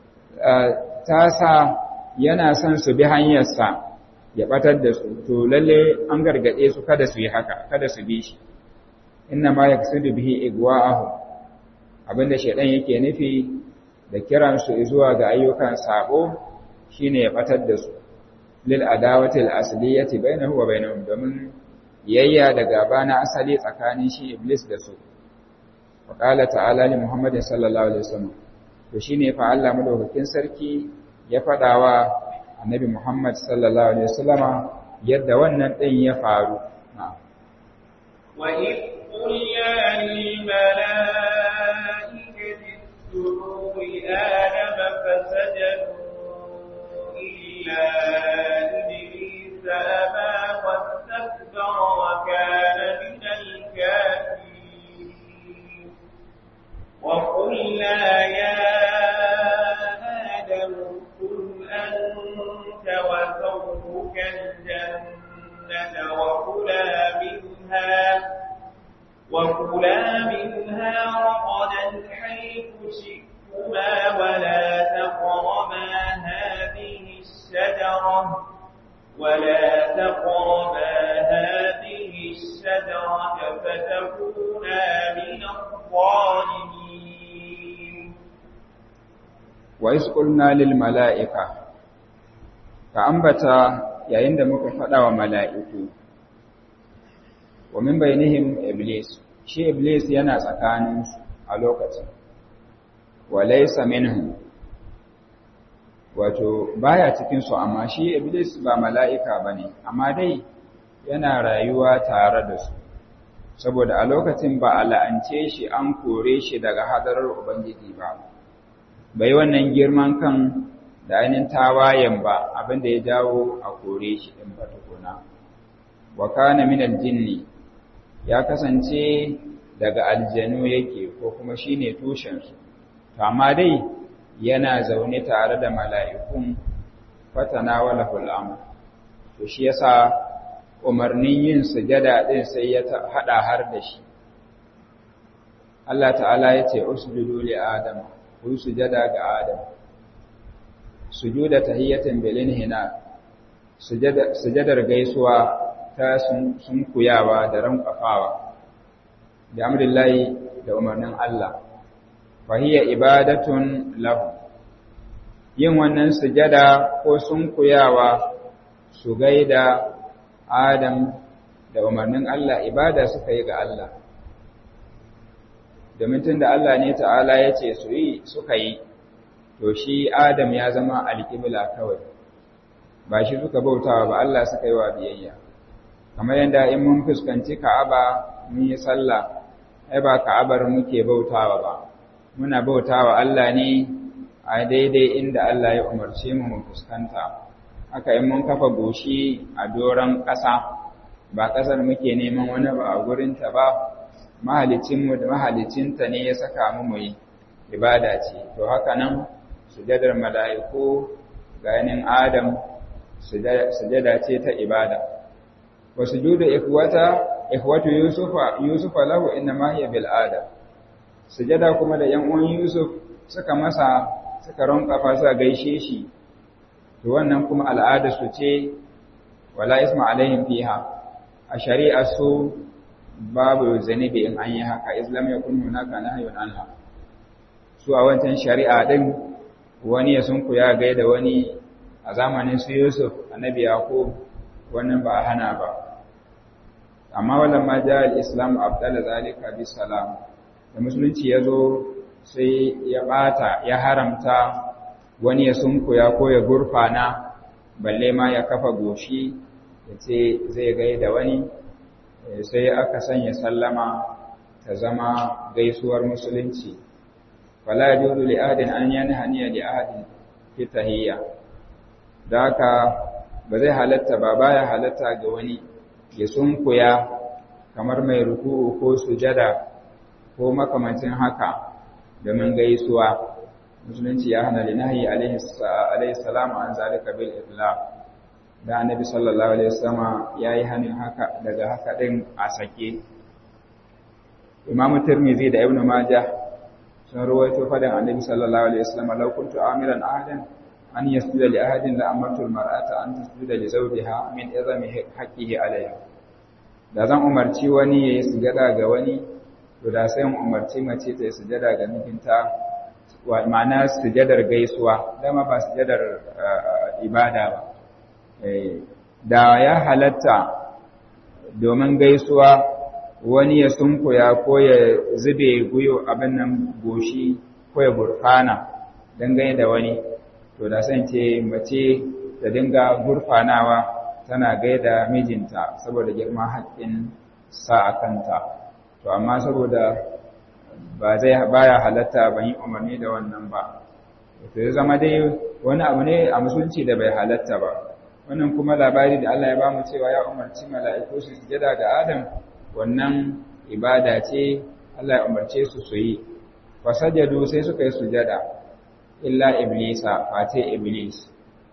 ta sa yana son su bi hanyarsa ya batar da su to lalle an gargade su kada su yi haka kada su bi shi inna ma yaksudu bihi igwa'ahu abinda shedan yake nufi da kiran su zuwa ga ayyukan sabo shine ya batar da su lil adawati al asliyati bainahu wa bainahum domin yayya da gaba na asali tsakanin shi iblis da su wa qala ta'ala li muhammadin sallallahu alaihi wasallam to shine fa Allah madaukakin sarki ya fadawa annabi muhammad sallallahu alaihi wasallama yadda wannan din ya faru wa id qulna lil malaikati isjudu li adama fasajadu illa iblis aba واستكبر وكان من الكافرين وقلنا يا آدم اسكن أنت وزوجك الجنة وكلا منها وكلا منها رغدا حيث شئتما ولا تقربا هذه الشجرة ولا تقربا هذه الشجرة فتكونا من الظالمين وإذ قلنا للملائكة فأنبتا yayin da muka faɗa wa mala'iku, wa min bainihim Iblis, shi Iblis yana tsakaninsu a lokacin, wa laisa minhum wato baya cikinsu amma shi iblis ba mala'ika ba ne amma dai yana rayuwa tare da su saboda a lokacin ba a la'ance shi an kore shi daga hadarar ubangiji ba bai wannan girman kan da ainihin tawayen ba abinda ya jawo a kore shi ɗin ba tukuna wa kana min aljinni ya kasance daga aljanu yake ko kuma shine tushensu to amma dai yana zaune tare da mala'ikun fatana wala hul'amur, to shi yasa umarnin yin sujada ɗin sai ya haɗa har da shi. Allah ta'ala ya ce, Usjudu li Adam, ku yi sujada ga Adam, sujuda tahiyyatin belin hina, sujadar gaisuwa ta sun kuyawa da rankwafawa, da amrillahi da umarnin Allah. fahiyya ibadatun lahu yin wannan sujada ko sunkuyawa su gaida Adam da umarnin Allah ibada suka yi ga Allah domin tun da Allah ne ta'ala ya ce su yi suka yi to shi Adam ya zama alƙibla kawai ba shi suka bautawa ba Allah suka yi wa biyayya kamar yadda in mun fuskanci Ka'aba mun yi sallah ai ba Ka'abar muke bautawa ba muna bautawa Allah ne a daidai inda Allah ya umarce mu mu fuskanta haka in mun kafa goshi a doron ƙasa ba ƙasar muke neman wani ba a gurinta ba mahalicinmu da mahalicinta ne ya saka mu mu yi ibada ce to haka nan sujadar mala'iku ganin adam sujada ce ta ibada wa sujudu ikhwata ikhwatu yusufa yusufa lahu inna ma hiya bil adam sujada kuma da yan uwan yusuf suka masa suka ronka fasa gaishe shi to wannan kuma al'ada su ce wala isma alaihim fiha a shari'a su babu zanibi in an yi haka islam ya kun hunaka nahyun anha su a wancan shari'a din wani ya sunku ya gaida wani a zamanin su Yusuf annabi Yaqub wannan ba hana ba amma wannan ma ja al-islam abdala zalika bi salam da musulunci yazo sai ya bata ya haramta wani ya sunku ya ko ya gurfana balle ma ya kafa goshi ya ce zai gaida wani sai aka sanya sallama ta zama gaisuwar musulunci fala yajuzu li ahadin an yanhaniya li ahadin fi tahiyya da haka ba zai halatta ba baya halatta ga wani ya sunkuya kamar mai ruku'u ko sujada ko makamancin haka domin gaisuwa musulunci ya hana linahi alaihi salam an zalika bil itlaq da annabi sallallahu alaihi wasallam yayi hanin haka daga haka din a sake imamu tirmidhi da ibnu majah sun rawaito fadan annabi sallallahu alaihi wasallam law kuntu amiran ahadan an yasjuda li ahadin la amartu almar'ata an tasjuda li zawjiha min izami haqqihi alaiha da zan umarci wani yayi sujada ga wani to da sai umarci mace ta yi sujada ga mijinta wa ma'ana sujadar gaisuwa dama ba sujadar ibada ba da ya halatta domin gaisuwa wani ya sunkuya ko ya zube guyo abin nan goshi ko ya gurfana dangane da wani to da san ce mace ta dinga gurfanawa tana gaida mijinta saboda girman haƙƙin sa a kanta to amma saboda ba zai baya halatta ban yi umarni da wannan ba to ya zama dai wani abu ne a musulunci da bai halatta ba wannan kuma labari da Allah ya bamu cewa ya umarci mala'iku su sujada ga Adam wannan ibada ce Allah ya umarce su su yi fasajadu sai suka yi sujada illa iblisa face iblis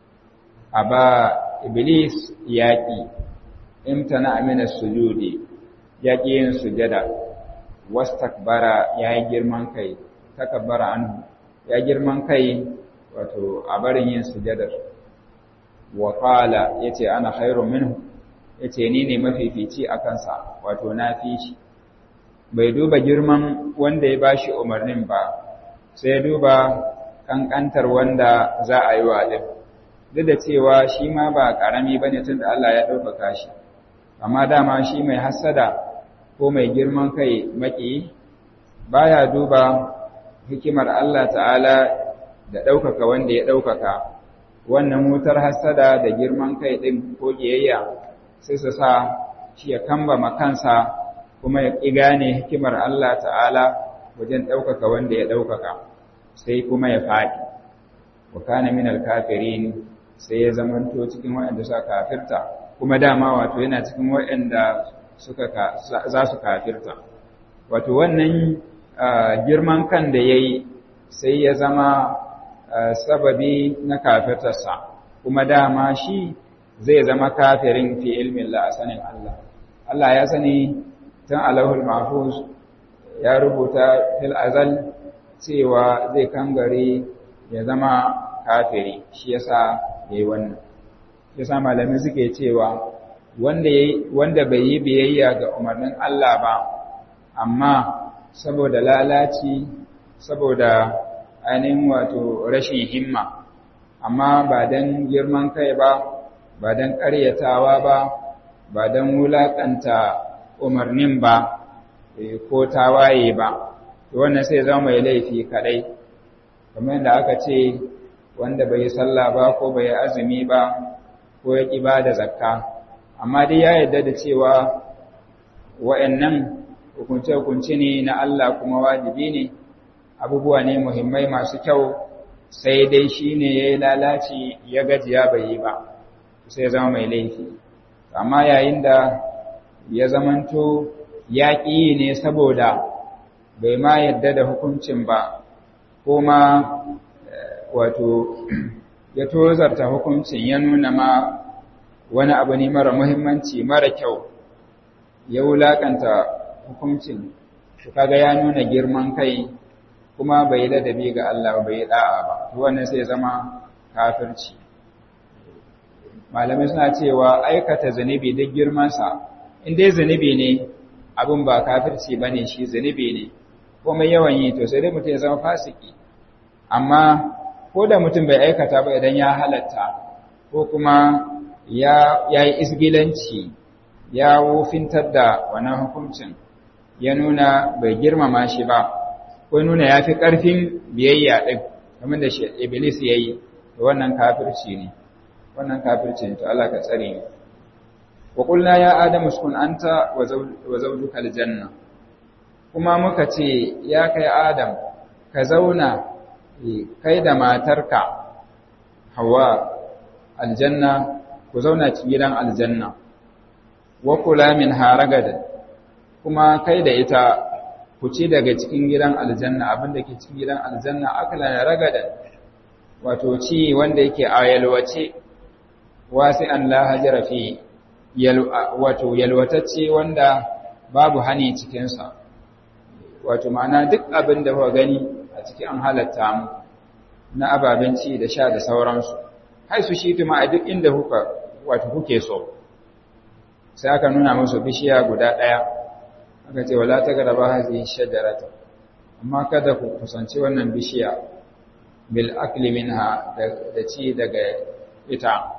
aba iblis yaki imtana amina sujudi yaki yin sujada wastakbara yayi girman kai takabbara anhu ya girman kai wato a barin yin sujadar wa qala yace ana khairu minhu yace ni ne mafifici a kansa wato na fi shi bai duba girman wanda ya bashi umarnin ba sai duba kankantar wanda za a yi wa din duk da cewa shi ma ba karami bane tunda Allah ya ɗaukaka shi amma dama shi mai hassada ko mai girman kai maki baya duba hikimar Allah ta'ala da ɗaukaka wanda ya ɗaukaka wannan wutar hassada da girman kai ɗin ko ƙiyayya sai su sa shi ya kambama kansa kuma ya ƙi gane hikimar Allah ta'ala wajen ɗaukaka wanda ya ɗaukaka sai kuma ya faɗi wa kana min alkafirin sai ya zamanto cikin waɗanda suka kafirta kuma dama wato yana cikin waɗanda suka za su kafirta wato wannan girman kan da yayi sai ya zama sababi na kafirtarsa kuma dama shi zai zama kafirin fi ilmin la sanin Allah Allah ya sani tun alahul mahfuz ya rubuta fil azal cewa zai kangare ya zama kafiri shi yasa yayi wannan yasa malamai suke cewa wanda yayi wanda bai yi biyayya ga umarnin Allah ba amma saboda lalaci saboda ainihin wato rashin himma amma ba don girman kai ba ba don ƙaryatawa ba ba don wulaƙanta umarnin ba ko tawaye ba wannan sai zama mai laifi kaɗai kamar yadda aka ce wanda bai sallah ba ko bai azumi ba ko ya ƙi ba da zakka amma dai ya yarda da cewa wa'annan hukunce-hukunce ne na Allah kuma wajibi ne abubuwa ne muhimmai masu kyau sai dai shi ne ya yi lalaci ya gajiya bai yi ba sai zama mai laifi amma yayin da ya zamanto ya ƙi ne saboda bai ma yadda da hukuncin ba ko ma wato ya tozarta hukuncin ya nuna ma wani abu ne mara muhimmanci mara kyau ya wulaƙanta hukuncin shi kaga ya nuna girman kai kuma bai ladabi ga Allah bai da'a ba wannan sai zama kafirci malamai suna cewa aikata zunubi duk girmansa in dai zunubi ne abin ba kafirci bane shi zunubi ne kuma yawan yi to sai dai mutum ya zama fasiki amma ko da mutum bai aikata ba idan ya halatta ko kuma ya yi isgilanci ya wufintar da wannan hukuncin ya nuna bai girmama shi ba ko nuna ya fi ƙarfin biyayya ɗin kamar da shi iblis ya yi da wannan kafirci ne wannan kafirci ne to Allah ka tsare ni wa qulna ya adamu uskun anta wa zawjuka aljanna kuma muka ce ya kai adam ka zauna kai da matarka hawa aljanna ku zauna cikin gidan aljanna wa kula min haragadan kuma kai da ita ku ci daga cikin gidan aljanna abin da ke cikin gidan aljanna akala na ragadan wato ci wanda yake a yalwace wasi an la hajara fi wato yalwatacce wanda babu hani cikinsa wato ma'ana duk abin da kuka gani a cikin an halatta mu na ababen ci da sha da sauransu hai su shi tuma a duk inda kuka wato kuke so sai aka nuna musu bishiya guda ɗaya aka ce wala ta garaba hazihi shajarata amma kada ku kusanci wannan bishiya bil akli minha da ci daga ita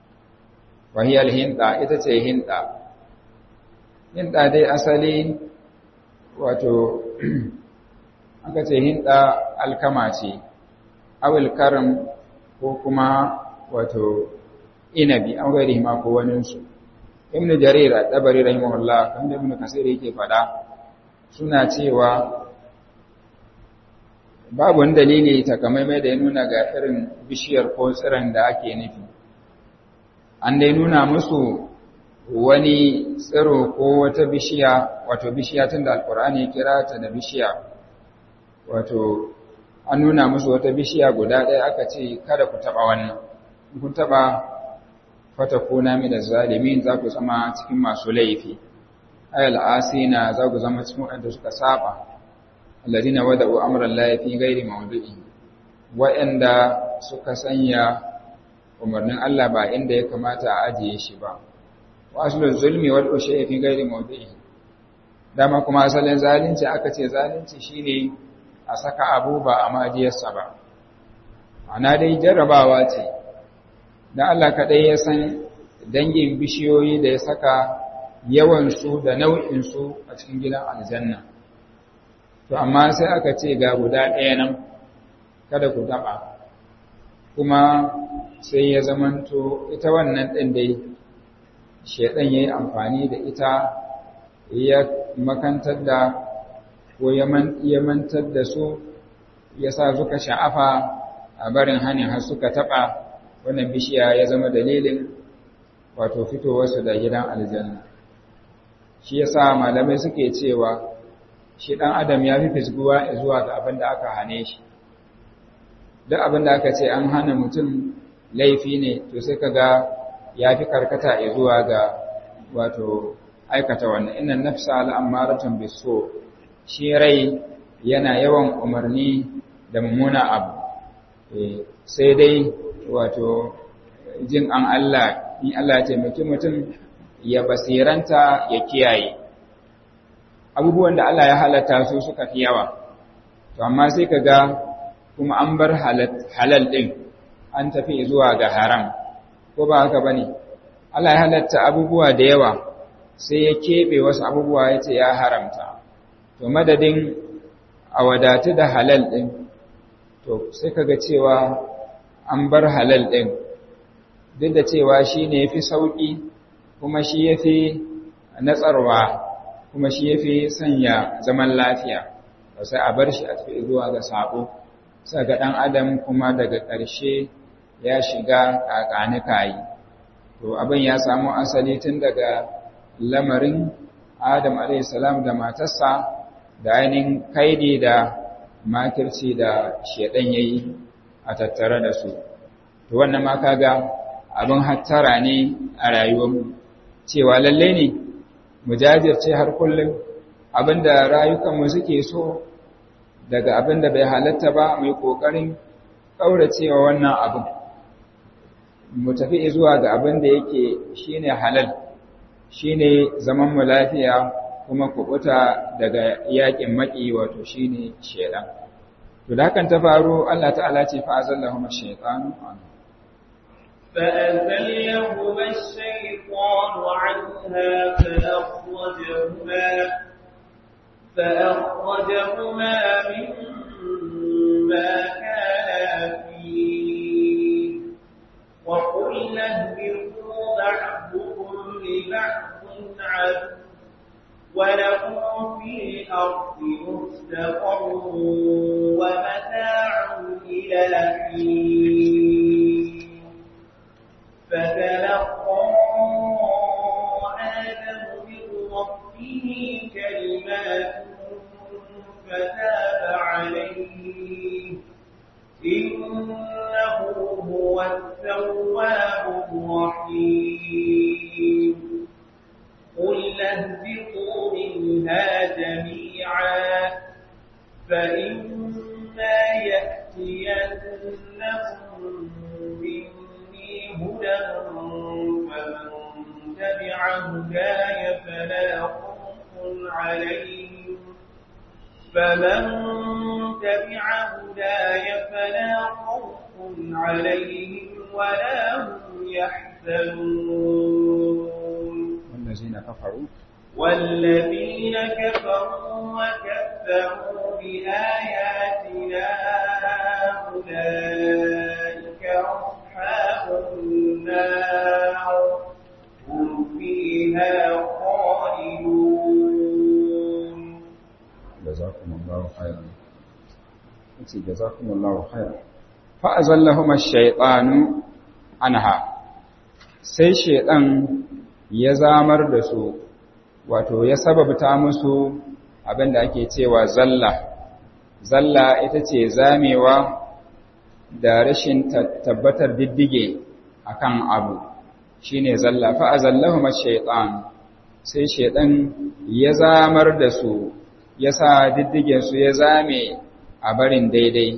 wa hiya hinda ita ce hinda hinda dai asali wato aka ce hinda alkama ce awil karam ko kuma wato inabi an gairi ma ko waninsu ibn jarir at-tabari rahimahullah kan da ibn kasir yake fada suna cewa babu wani dalili takamaimai da ya nuna ga irin bishiyar ko tsiron da ake nufi an dai nuna musu wani tsiro ko wata bishiya wato bishiya tun da alkur'ani ya kira ta da bishiya wato an nuna musu wata bishiya guda ɗaya aka ce kada ku taɓa wannan kun taɓa fatakuna min zalimin za ku zama cikin masu laifi ayal asina za ku zama cikin wanda suka saba alladina wada'u amran la fi ghairi mawdu'i wa'anda suka sanya umarnin Allah ba inda ya kamata a ajiye shi ba wa aslul zulmi wal ushay fi ghairi mawdu'i dama kuma asalin zalunci aka ce zalunci shine a saka abu ba a majiyarsa ba ana dai jarrabawa ce dan Allah kaɗai ya san dangin bishiyoyi da ya saka yawansu da nau'insu a cikin gidan aljanna. To, amma sai aka ce ga guda ɗaya nan, kada ku taɓa, kuma sai ya zamanto ita wannan ɗin dai, shaiɗan ya yi amfani da ita ya makantar da ko ya mantar da su, ya sa suka sha'afa a barin hannun har suka taɓa wannan bishiya ya zama dalilin wato fitowarsu da gidan aljanna shi yasa malamai suke cewa shi dan adam ya fi fisguwa zuwa ga abin da aka hane shi duk abin da aka ce an hana mutum laifi ne to sai kaga ya fi karkata zuwa ga wato aikata wannan inna nafsa al'amaratun biso shi rai yana yawan umarni da mummuna abu sai dai wato jin an Allah in Allah ya taimaki mutum ya basiranta ya kiyaye abubuwan da Allah ya halatta su suka fi yawa to amma sai ka ga kuma an bar halal ɗin an tafi zuwa ga haram ko ba haka bane Allah ya halatta abubuwa da yawa sai ya keɓe wasu abubuwa ya ce ya haramta to madadin a wadatu da halal ɗin to sai kaga cewa an bar halal ɗin duk da cewa shi ne ya fi sauƙi kuma shi ya fi natsarwa kuma shi ya fi sanya zaman lafiya ba sai a bar shi a tafi zuwa ga saƙo sai ga ɗan adam kuma daga ƙarshe ya shiga ƙaƙani kayi to abin ya samu asali tun daga lamarin adam salam da matarsa da ainihin kaidi da makirci da shedan yayi a tattare da su to wannan ma kaga abin hattara ne a rayuwarmu cewa lalle ne mu jajirce har kullum abinda rayukanmu suke so daga abinda bai halatta ba mu yi kokarin kauracewa wannan abin mu tafi zuwa ga abinda yake shine halal shine zaman mu lafiya kuma kubuta daga yakin maki wato shine shedan to da hakan ta faru Allah ta'ala ce fa azallahum ash-shaytanu فأزلهما الشيطان عنها فأخرجهما فأخرجهما مما كانا فيه وقلنا اهبطوا بعضكم لبعض عدو ولكم في الأرض مستقر ومتاع إلى حين فتلقى آدم من ربه كلمات فتاب عليه إنه هو التواب الرحيم قل اهبطوا منها جميعا فإما يأتينكم مني هدى فمن تبع هداي فلا خوف عليهم فمن تبع هداي فلا خوف عليهم ولا هم يحزنون والذين كفروا والذين كفروا وكذبوا بآياتنا أولئك أصحاب النار هم فيها خالدون جزاكم الله خيرا جزاكم الله خيرا فأزلهما الشيطان عنها sai shedan ya zamar da su wato ya sababta musu abinda ake cewa zalla zalla ita ce zamewa da rashin tabbatar diddige akan abu shine zalla fa azallahuma shaytan sai shedan ya zamar da su ya sa diddigen su ya zame a barin daidai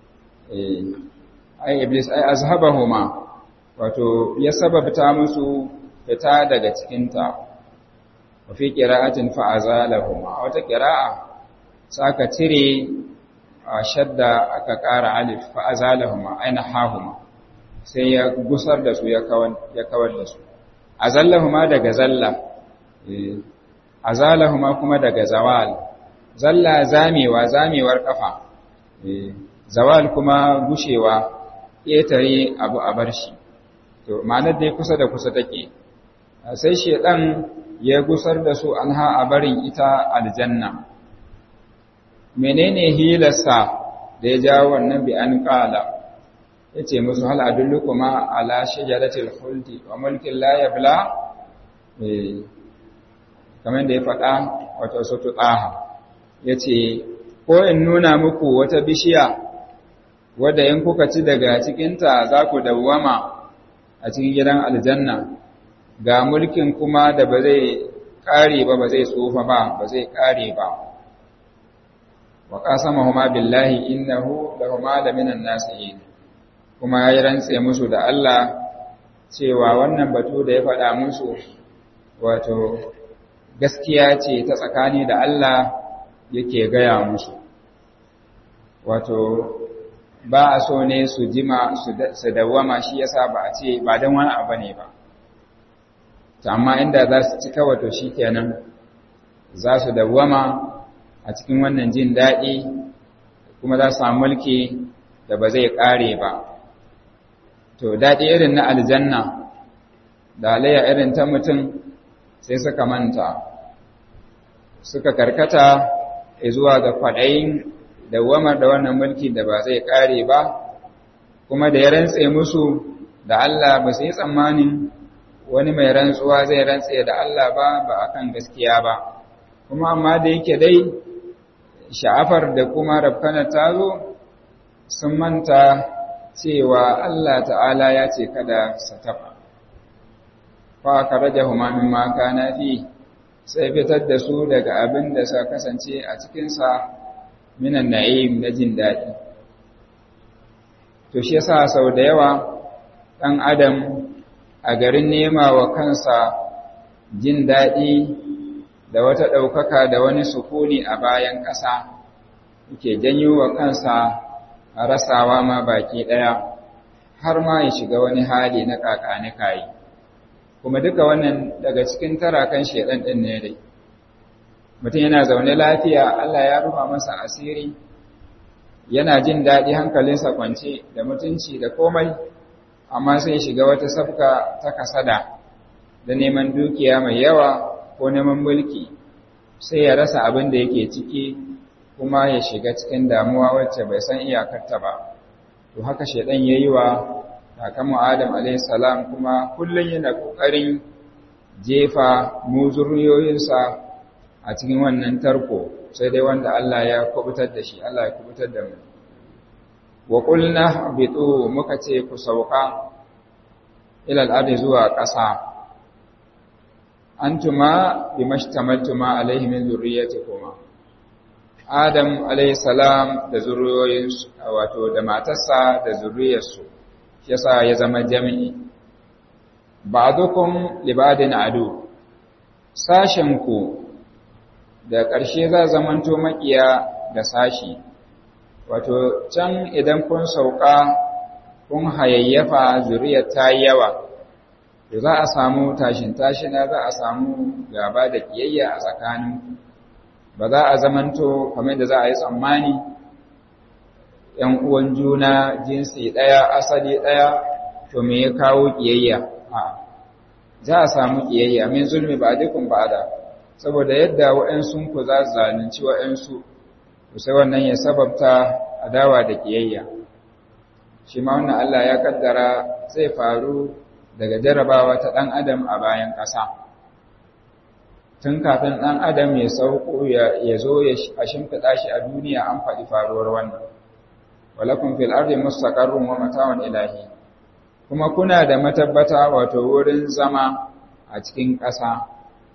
ai iblis ai azhabahuma wato ya sababta musu fita daga cikinta wa fi qira'atin fa azalahuma wata qira'a saka cire a shadda aka ƙara alif fa azalahuma aina hahuma sai ya gusar da su ya kawar ya kawar da su azallahuma daga zalla azalahuma kuma daga zawal zalla zamewa zamewar kafa zawal kuma gushewa ƙetare abu a bar shi to ma'anar dai kusa da kusa take sai shedan ya gusar da su anha a barin ita aljanna menene hilarsa da ya jawo wannan bi an qala yace musu hal adullukuma ala shajaratil khuldi wa mulkin la yabla eh kamar da ya faɗa wato sutu taha yace ko in nuna muku wata bishiya wadda in kuka ci daga cikinta za ku dawwama a cikin gidan aljanna ga mulkin kuma da ba zai ƙare ba ba zai tsufa ba ba zai ƙare ba wa qasamahuma billahi innahu lahuma laminan nasihin kuma ya rantse musu da Allah cewa wannan batu da ya faɗa musu wato gaskiya ce ta tsakani da Allah yake gaya musu wato ba a so ne su jima su dawwama shi yasa ba a ce ba don wani abu ne ba amma inda za su ci kawai to shi kenan za su dawwama a cikin wannan jin daɗi kuma za su samu mulki da ba zai ƙare ba to daɗi irin na aljanna da alayya irin ta mutum sai suka manta suka karkata zuwa ga kwaɗayin dawwamar da wannan mulki da ba zai ƙare ba kuma da ya rantse musu da Allah ba su yi tsammanin wani mai rantsuwa zai rantse da Allah ba ba akan gaskiya ba kuma amma da yake dai sha'afar da kuma rafkana ta zo sun manta cewa Allah ta'ala ya ce kada su taɓa fa ka rage humamin maka na fi sai fitar da su daga abin da sa kasance a cikinsa minan na'im na jin daɗi to shi yasa sau da yawa ɗan adam a garin nema wa kansa jin daɗi da wata ɗaukaka da wani sukuni a bayan ƙasa yake janyo wa kansa a rasawa ma baki ɗaya har ma ya shiga wani hali na ƙaƙani kayi kuma duka wannan daga cikin tarakan shedan ɗin ne dai mutum yana zaune lafiya Allah ya rufa masa asiri yana jin daɗi hankalinsa kwance da mutunci da komai amma sai shiga wata sabka ta kasada da neman dukiya mai yawa ko neman mulki sai ya rasa abin da yake ciki kuma ya shiga cikin damuwa wacce bai san iyakarta ba to haka shedan yayi wa kakanmu Adam alayhi salam kuma kullun yana kokarin jefa mu zuriyoyinsa a cikin wannan tarko sai dai wanda Allah ya kubutar da shi Allah ya kubutar da mu wa qulna bitu muka ce ku sauka ila al-ardi zuwa ƙasa antuma bimashtamaltuma alaihi min zurriyyatikum Adam alayhi salam da zuriyoyinsu wato da matarsa da zuriyarsu yasa ya zama jami'i ba'dukum libadin adu sashen ku da ƙarshe za zamanto makiya da sashi wato can idan kun sauka kun hayayyafa zuriyar ta yawa to za a samu tashin tashina za a samu gaba da kiyayya a tsakanin ba za a zamanto kamar da za a yi tsammani ‘yan uwan juna jinsi ɗaya asali ɗaya to me ya kawo kiyayya a za a samu kiyayya min zulmi ba dukun ba da saboda yadda waɗansu ku za su zalunci waɗansu to sai wannan ya sababta adawa da kiyayya shi ma wannan Allah ya kaddara zai faru daga jarabawa ta ɗan adam a bayan ƙasa tun kafin ɗan adam ya sauko ya zo a shimfiɗa shi a duniya an faɗi faruwar wannan walakun fil ardi mustaqarrun wa mata'un ilahi kuma kuna da matabbata wato wurin zama a cikin ƙasa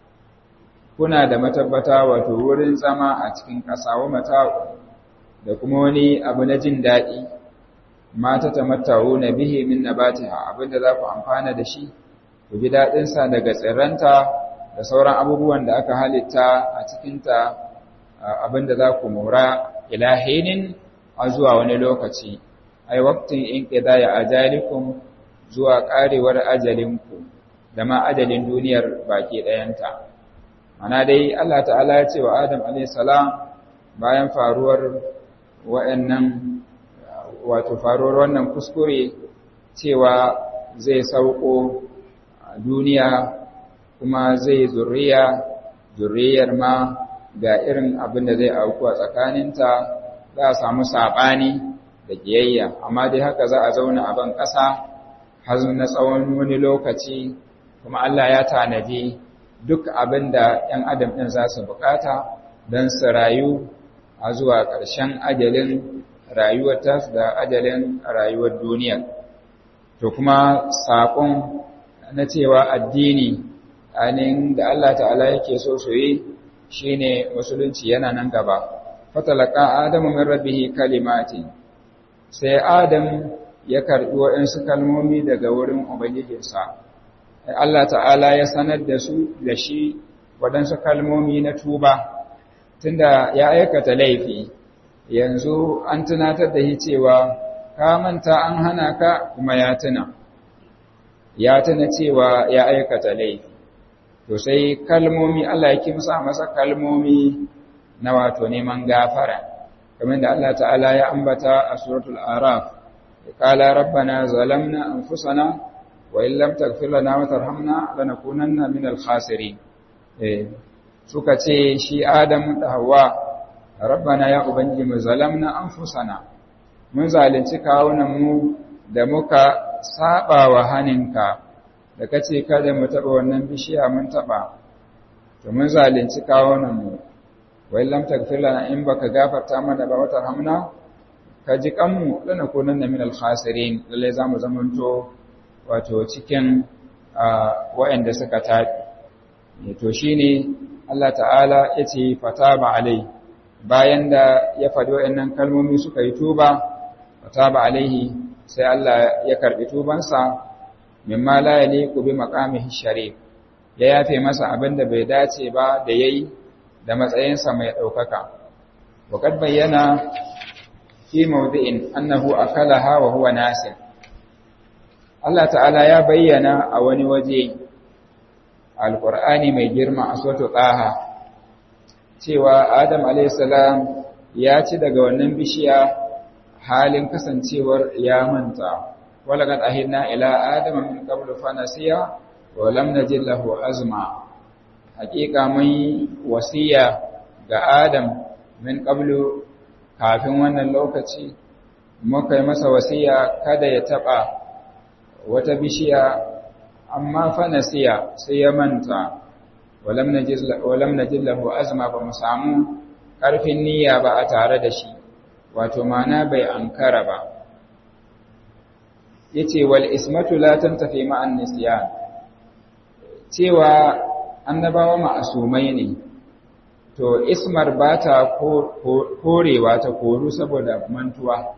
kuna da matabbata wato wurin zama a cikin ƙasa wa mata'u da kuma wani abu na jin daɗi mata tamatta'u na bihi min nabatiha abinda za ku amfana da shi ku ji daɗinsa daga tsirranta da sauran abubuwan da aka halitta a cikinta abinda za ku mora ilahinin a zuwa wani lokaci ai waqtin in qidaya ajalikum zuwa karewar ajalinku da ma ajalin duniyar baki ɗayanta mana dai Allah ta'ala ya ce wa Adam alayhi salam bayan faruwar wa'annan wato faruwar wannan kuskure cewa zai sauko duniya kuma zai zurriya zurriyar ma ga irin abin da zai auku a tsakaninta za a samu saɓani da ƙiyayya amma dai haka za a zauna a ban ƙasa har na tsawon wani lokaci kuma Allah ya tanadi duk abin da ‘yan adam ɗin za su buƙata don su rayu a zuwa ƙarshen ajalin rayuwar tasu da ajalin rayuwar duniya to kuma saƙon na cewa addini ainihin da Allah ta'ala yake so su yi shine musulunci yana nan gaba fatalaka adamu min rabbihi kalimati sai adam ya karbi waɗansu kalmomi daga wurin ubangijinsa Allah ta'ala ya sanar da su da shi waɗansu kalmomi na tuba tunda ya aikata laifi yanzu an tunatar da shi cewa ka manta an hana ka kuma ya tuna ya tuna cewa ya aikata laifi to sai kalmomi Allah ya kimsa masa kalmomi na wato neman gafara kamar da Allah ta'ala ya ambata a suratul araf qala rabbana zalamna anfusana wa in lam taghfir lana wa tarhamna lanakunanna minal khasirin eh suka ce shi Adam da Hawwa rabbana ya ubangiji mu zalamna anfusana mun zalunci kawunan mu da muka saba wa haninka da kace kada mu taba wannan bishiya mun taba to mun zalunci kawunan mu wai lam taghfir lana in baka gafarta mana ba wata hamna ka ji kanmu lana kunanna min al-khasirin lalle zamu zamanto wato cikin waɗanda suka tafi to shine Allah ta'ala yace fataba alai bayan da ya faɗi waɗannan kalmomi suka yi tuba fataba alaihi sai Allah ya karbi tubansa mimma la yaliqu bi maqamihi sharif ya yafe masa abin da bai dace ba da yayi da matsayinsa mai ɗaukaka. Waƙad bayyana fi maudu'in annahu akalaha wa huwa nasir. Allah ta'ala ya bayyana a wani waje alƙur'ani mai girma a soto ɗaha cewa Adam alaihissalam ya ci daga wannan bishiya halin kasancewar ya manta. Walaƙad ahidna ila Adam min qablu fa nasiya wa lam najid lahu azma. hakika mai wasiya ga Adam min qablu kafin wannan lokaci muka yi masa wasiya kada ya taba wata bishiya amma fa nasiya sai ya manta walam najiz walam najid lahu azma ba mu samu karfin niyya ba a tare da shi wato mana bai ankara ba yace wal ismatu la tantafi ma'an nisyan cewa annabawa ma'asumai ne to ismar ba ta korewa ta koru saboda mantuwa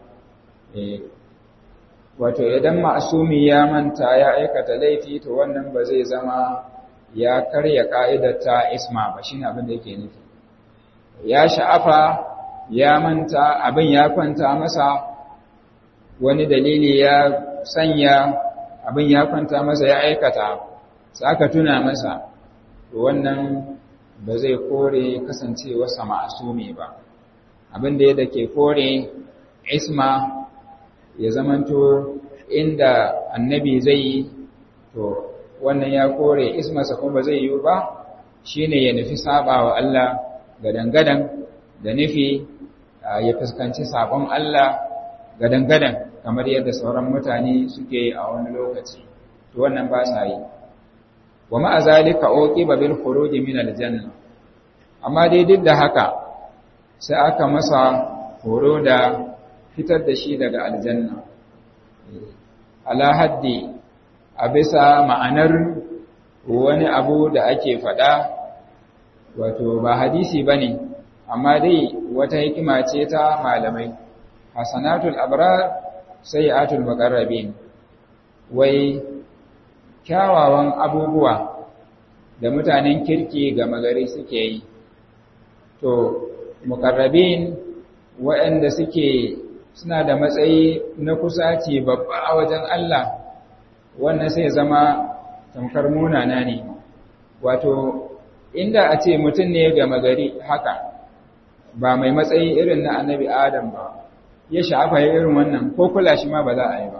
wato idan ma'asumi ya manta ya aikata laifi to wannan ba zai zama ya karya ka'idar ta isma ba shine abin da yake nufi ya sha'afa ya manta abin ya kwanta masa wani dalili ya sanya abin ya kwanta masa ya aikata sai aka tuna masa wannan ba zai kore kasancewarsa ma'asumi ba abin da yadda ke kore isma ya zamanto inda annabi zai yi to wannan ya kore ismasa kuma zai yi ba shine ya nufi saba wa Allah gadan-gadan da nufi ya fuskanci sabon Allah gadan-gadan kamar yadda sauran mutane suke a wani lokaci to wannan ba sa yi wa ma'a zalika uqiba bil khuruj min al janna amma dai duk da haka sai aka masa horo da fitar da shi daga aljanna ala haddi a bisa ma'anar wani abu da ake faɗa wato ba hadisi bane amma dai wata hikima ce ta malamai hasanatul abrar sayyi'atul muqarrabin wai kyawawan abubuwa da mutanen kirki ga magari suke yi to mukarrabin waɗanda suke suna da matsayi na kusaci babba a wajen Allah wannan sai zama tamkar munana ne wato inda a ce mutum ne ga magari haka ba mai matsayi irin na annabi adam ba ya sha'afa irin wannan ko kula shi ma ba za a yi ba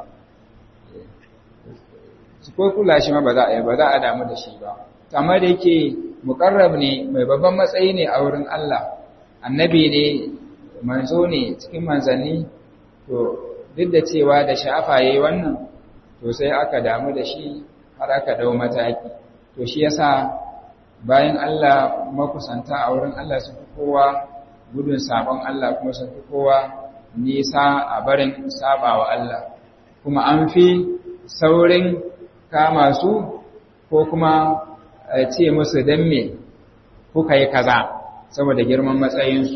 ko kula shi ma ba za a yi ba za a damu da shi ba amma da yake muqarrab ne mai babban matsayi ne a wurin Allah annabi ne manzo ne cikin manzanni to duk da cewa da shafa yayi wannan to sai aka damu da shi har aka dau mataki to shi yasa bayan Allah makusanta a wurin Allah sun fi kowa gudun sabon Allah kuma sun fi kowa nisa a barin sabawa Allah kuma an fi saurin kama su ko kuma ce musu dan me kuka yi kaza saboda girman matsayinsu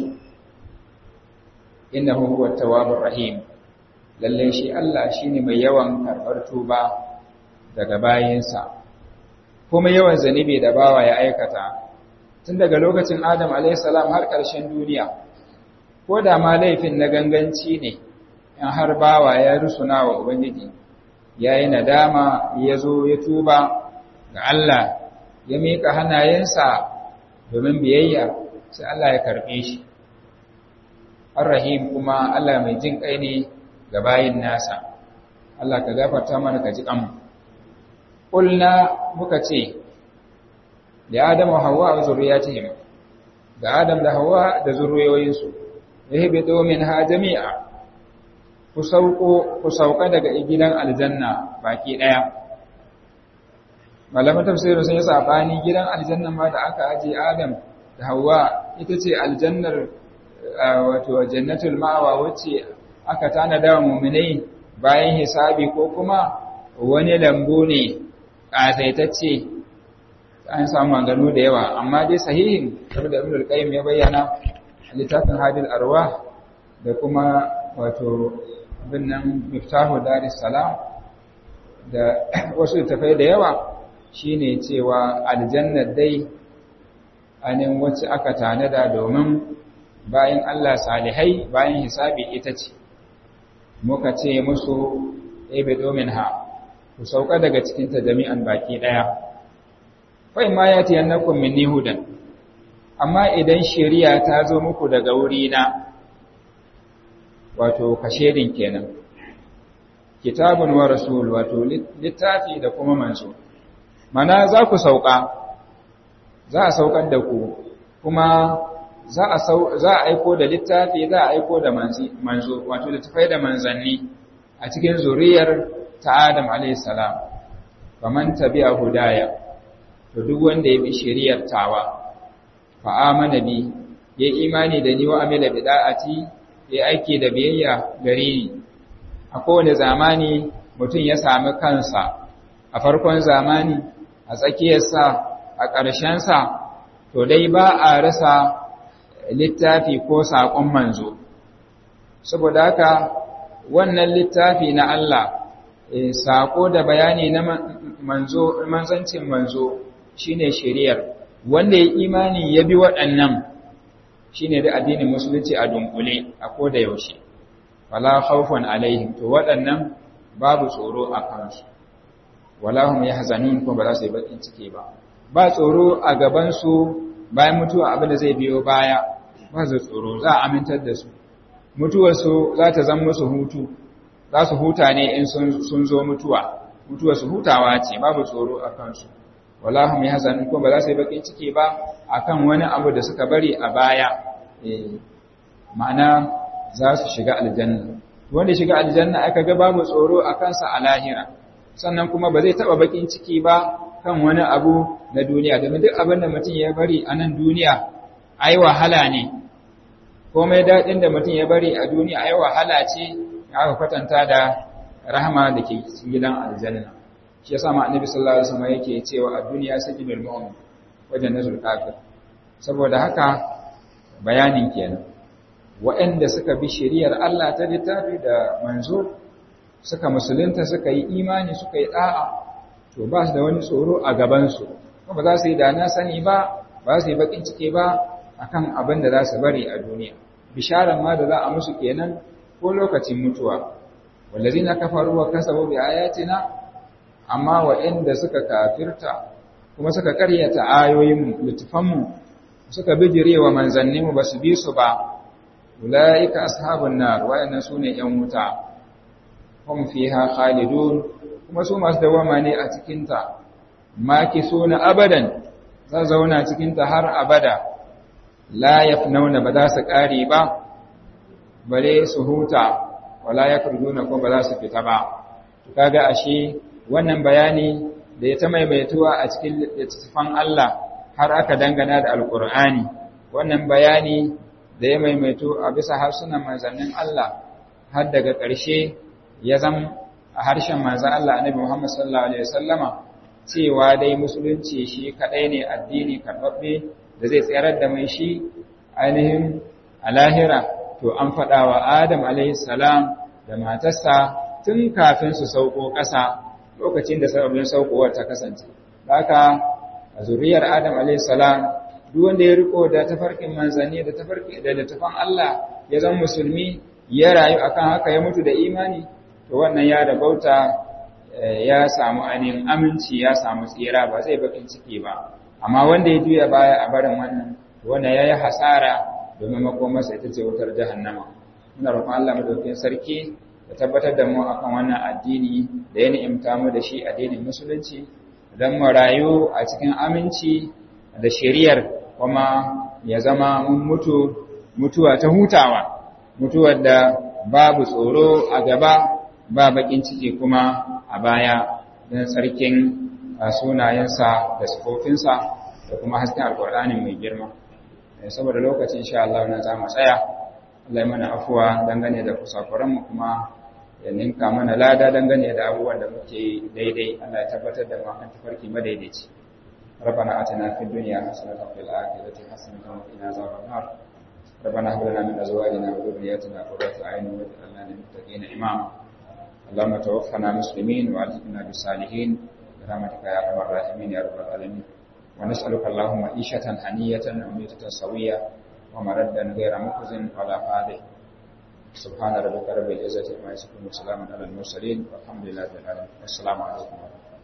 innahu huwa tawwabur rahim lalle shi Allah shine mai yawan karbar tuba daga bayinsa kuma yawan zanibi da bawa ya aikata tun daga lokacin Adam alayhi salam har ƙarshen duniya ko da ma laifin na ganganci ne in har bawa ya rusuna wa ubangiji ya yi nadama ya zo ya tuba ga Allah ya miƙa hannayensa domin biyayya sai Allah ya karɓe shi Ar-Rahim kuma Allah mai jin kai ne ga bayin nasa Allah ka gafarta mana ka ji kanmu Kulna muka ce da Adam wa Hawwa wa zurriyatihim ga Adam da Hawwa da zurriyoyinsu yahbitu minha jami'a ku sauko ku sauka daga gidan aljanna baki daya malaman tafsirin sun yi sabani gidan aljanna ma da aka aje Adam da Hawwa ita ce aljannar wato jannatul ma'wa wacce aka tanada wa mu'minai bayan hisabi ko kuma wani lambu ne kasaitacce an samu maganganu da yawa amma dai sahihin kamar da Ibn qayyim ya bayyana littafin Hadil Arwah da kuma wato bin nan Miftahu Daris Salam da wasu littafai da yawa shine cewa aljanna dai anin wacce aka tanada domin bayan Allah salihai bayan hisabi ita ce muka ce musu ebe domin ha ku sauka daga cikinta jami'an baki ɗaya fai ma ya tiyan na minni hudan amma idan shari'a ta zo muku daga wurina wato kashedin kenan kitabun wa rasul wato littafi da kuma manzo mana za ku sauka za a saukar da ku kuma za a aiko da littafi za a aiko da manzo wato da tafai da manzanni a cikin zuriyar ta Adam alaihissalam faman tabi'a hudaya to duk wanda ya bi shari'ar tawa fa amana bi ya imani da ni wa amila bid'ati ya aiki da biyayya gare ni a kowane zamani mutum ya sami kansa a farkon zamani a tsakiyarsa a ƙarshensa to dai ba a rasa littafi ko saƙon manzo saboda haka wannan littafi na Allah saƙo da bayani na manzo manzancin manzo shine shari'ar wanda ya imani ya bi waɗannan shine da addinin musulunci a dunkule a koda yaushe wala khawfun alaihim to waɗannan babu tsoro a kansu wala hum yahzanun ko ba za su yi bakin ciki ba ba tsoro a gaban su bayan mutuwa abin da zai biyo baya ba su tsoro za a amintar da su mutuwarsu za ta zama musu hutu za su huta ne in sun zo mutuwa mutuwarsu hutawa ce babu tsoro a kansu wala hum yahzanun ko ba za su yi bakin ciki ba akan wani abu da suka bari a baya ma'ana za su shiga aljanna wanda shiga aljanna aka ga babu tsoro a kansa a lahira sannan kuma ba zai taba bakin ciki ba kan wani abu na duniya domin duk abin da mutum ya bari a nan duniya ai wahala ne komai daɗin da mutum ya bari a duniya ai wahala ce aka kwatanta da rahama da ke cikin gidan aljanna shi yasa ma annabi sallallahu alaihi wasallam yake cewa a duniya sajidul mu'min wajen nazul kafir saboda haka bayanin kenan waɗanda suka bi shari'ar Allah ta littafi da manzo suka musulunta suka yi imani suka yi da'a to ba su da wani tsoro a gabansu ba za su yi da na sani ba ba su yi bakin ciki ba akan abin da za su bari a duniya bisharar ma da za a musu kenan ko lokacin mutuwa wallazina kafaru wa kasabu bi ayatina amma waɗanda suka kafirta kuma suka karyata ayoyin littafanmu suka bijirewa manzanninmu ba su bi su ba ulaika ashabun nar wayannan sune yan wuta hum fiha khalidun kuma su masu dawama ne a cikin ta makisuna abadan za zauna cikin ta har abada la yafnauna ba za su kare ba bare su huta wala yakurduna ko ba za su fita ba kaga ashe wannan bayani da ya ta maimaituwa a cikin littattafan Allah har aka dangana da alkur'ani wannan bayani da ya maimaito a bisa harsunan manzannin Allah har daga ƙarshe ya zama a harshen manzan Allah annabi Muhammad sallallahu alaihi wasallama cewa dai musulunci shi kadai ne addini karɓaɓɓe da zai tsayar da mai shi ainihin a lahira to an faɗa wa Adam alaihi salam da matarsa tun kafin su sauko ƙasa lokacin da sababbin saukowar ta kasance haka a zuriyar Adam alaihi salam duk wanda ya riko da tafarkin manzanni da tafarki da littafan Allah ya zama musulmi ya rayu akan haka ya mutu da imani to wannan ya rabauta ya samu ainihin aminci ya samu tsira ba zai bakin ciki ba amma wanda ya juya baya a barin wannan to wannan yayi hasara domin makomarsa ita ce wutar jahannama muna roƙon Allah madaukakin sarki ya tabbatar da mu akan wannan addini da ya ni'imta mu da shi addinin musulunci don mu rayu a cikin aminci da shari'ar kuma ya zama mun mutu mutuwa ta hutawa mutuwar da babu tsoro a gaba ba bakin ciki kuma a baya don tsarkin sunayensa da sifofinsa da kuma hasken alkur'ani mai girma saboda lokacin insha Allah na za mu tsaya Allah ya mana afuwa dangane da kusakuranmu kuma ya ninka mana lada dangane da abubuwan da muke daidai Allah ya tabbatar da mu kan tafarki madaidaici ربنا آتنا في الدنيا حسنة وفي الآخرة حسنة وقنا عذاب النار ربنا هب لنا من أزواجنا وذرياتنا قرة أعين واجعلنا للمتقين إماما اللهم توفنا مسلمين وألحقنا بالصالحين برحمتك يا أرحم الراحمين يا رب العالمين ونسألك اللهم عيشة هنية وميتة سوية ومردا غير مخزن ولا فاضح سبحان ربك رب العزة عما يصفون وسلام على المرسلين والحمد لله رب العالمين والسلام عليكم ورحمة الله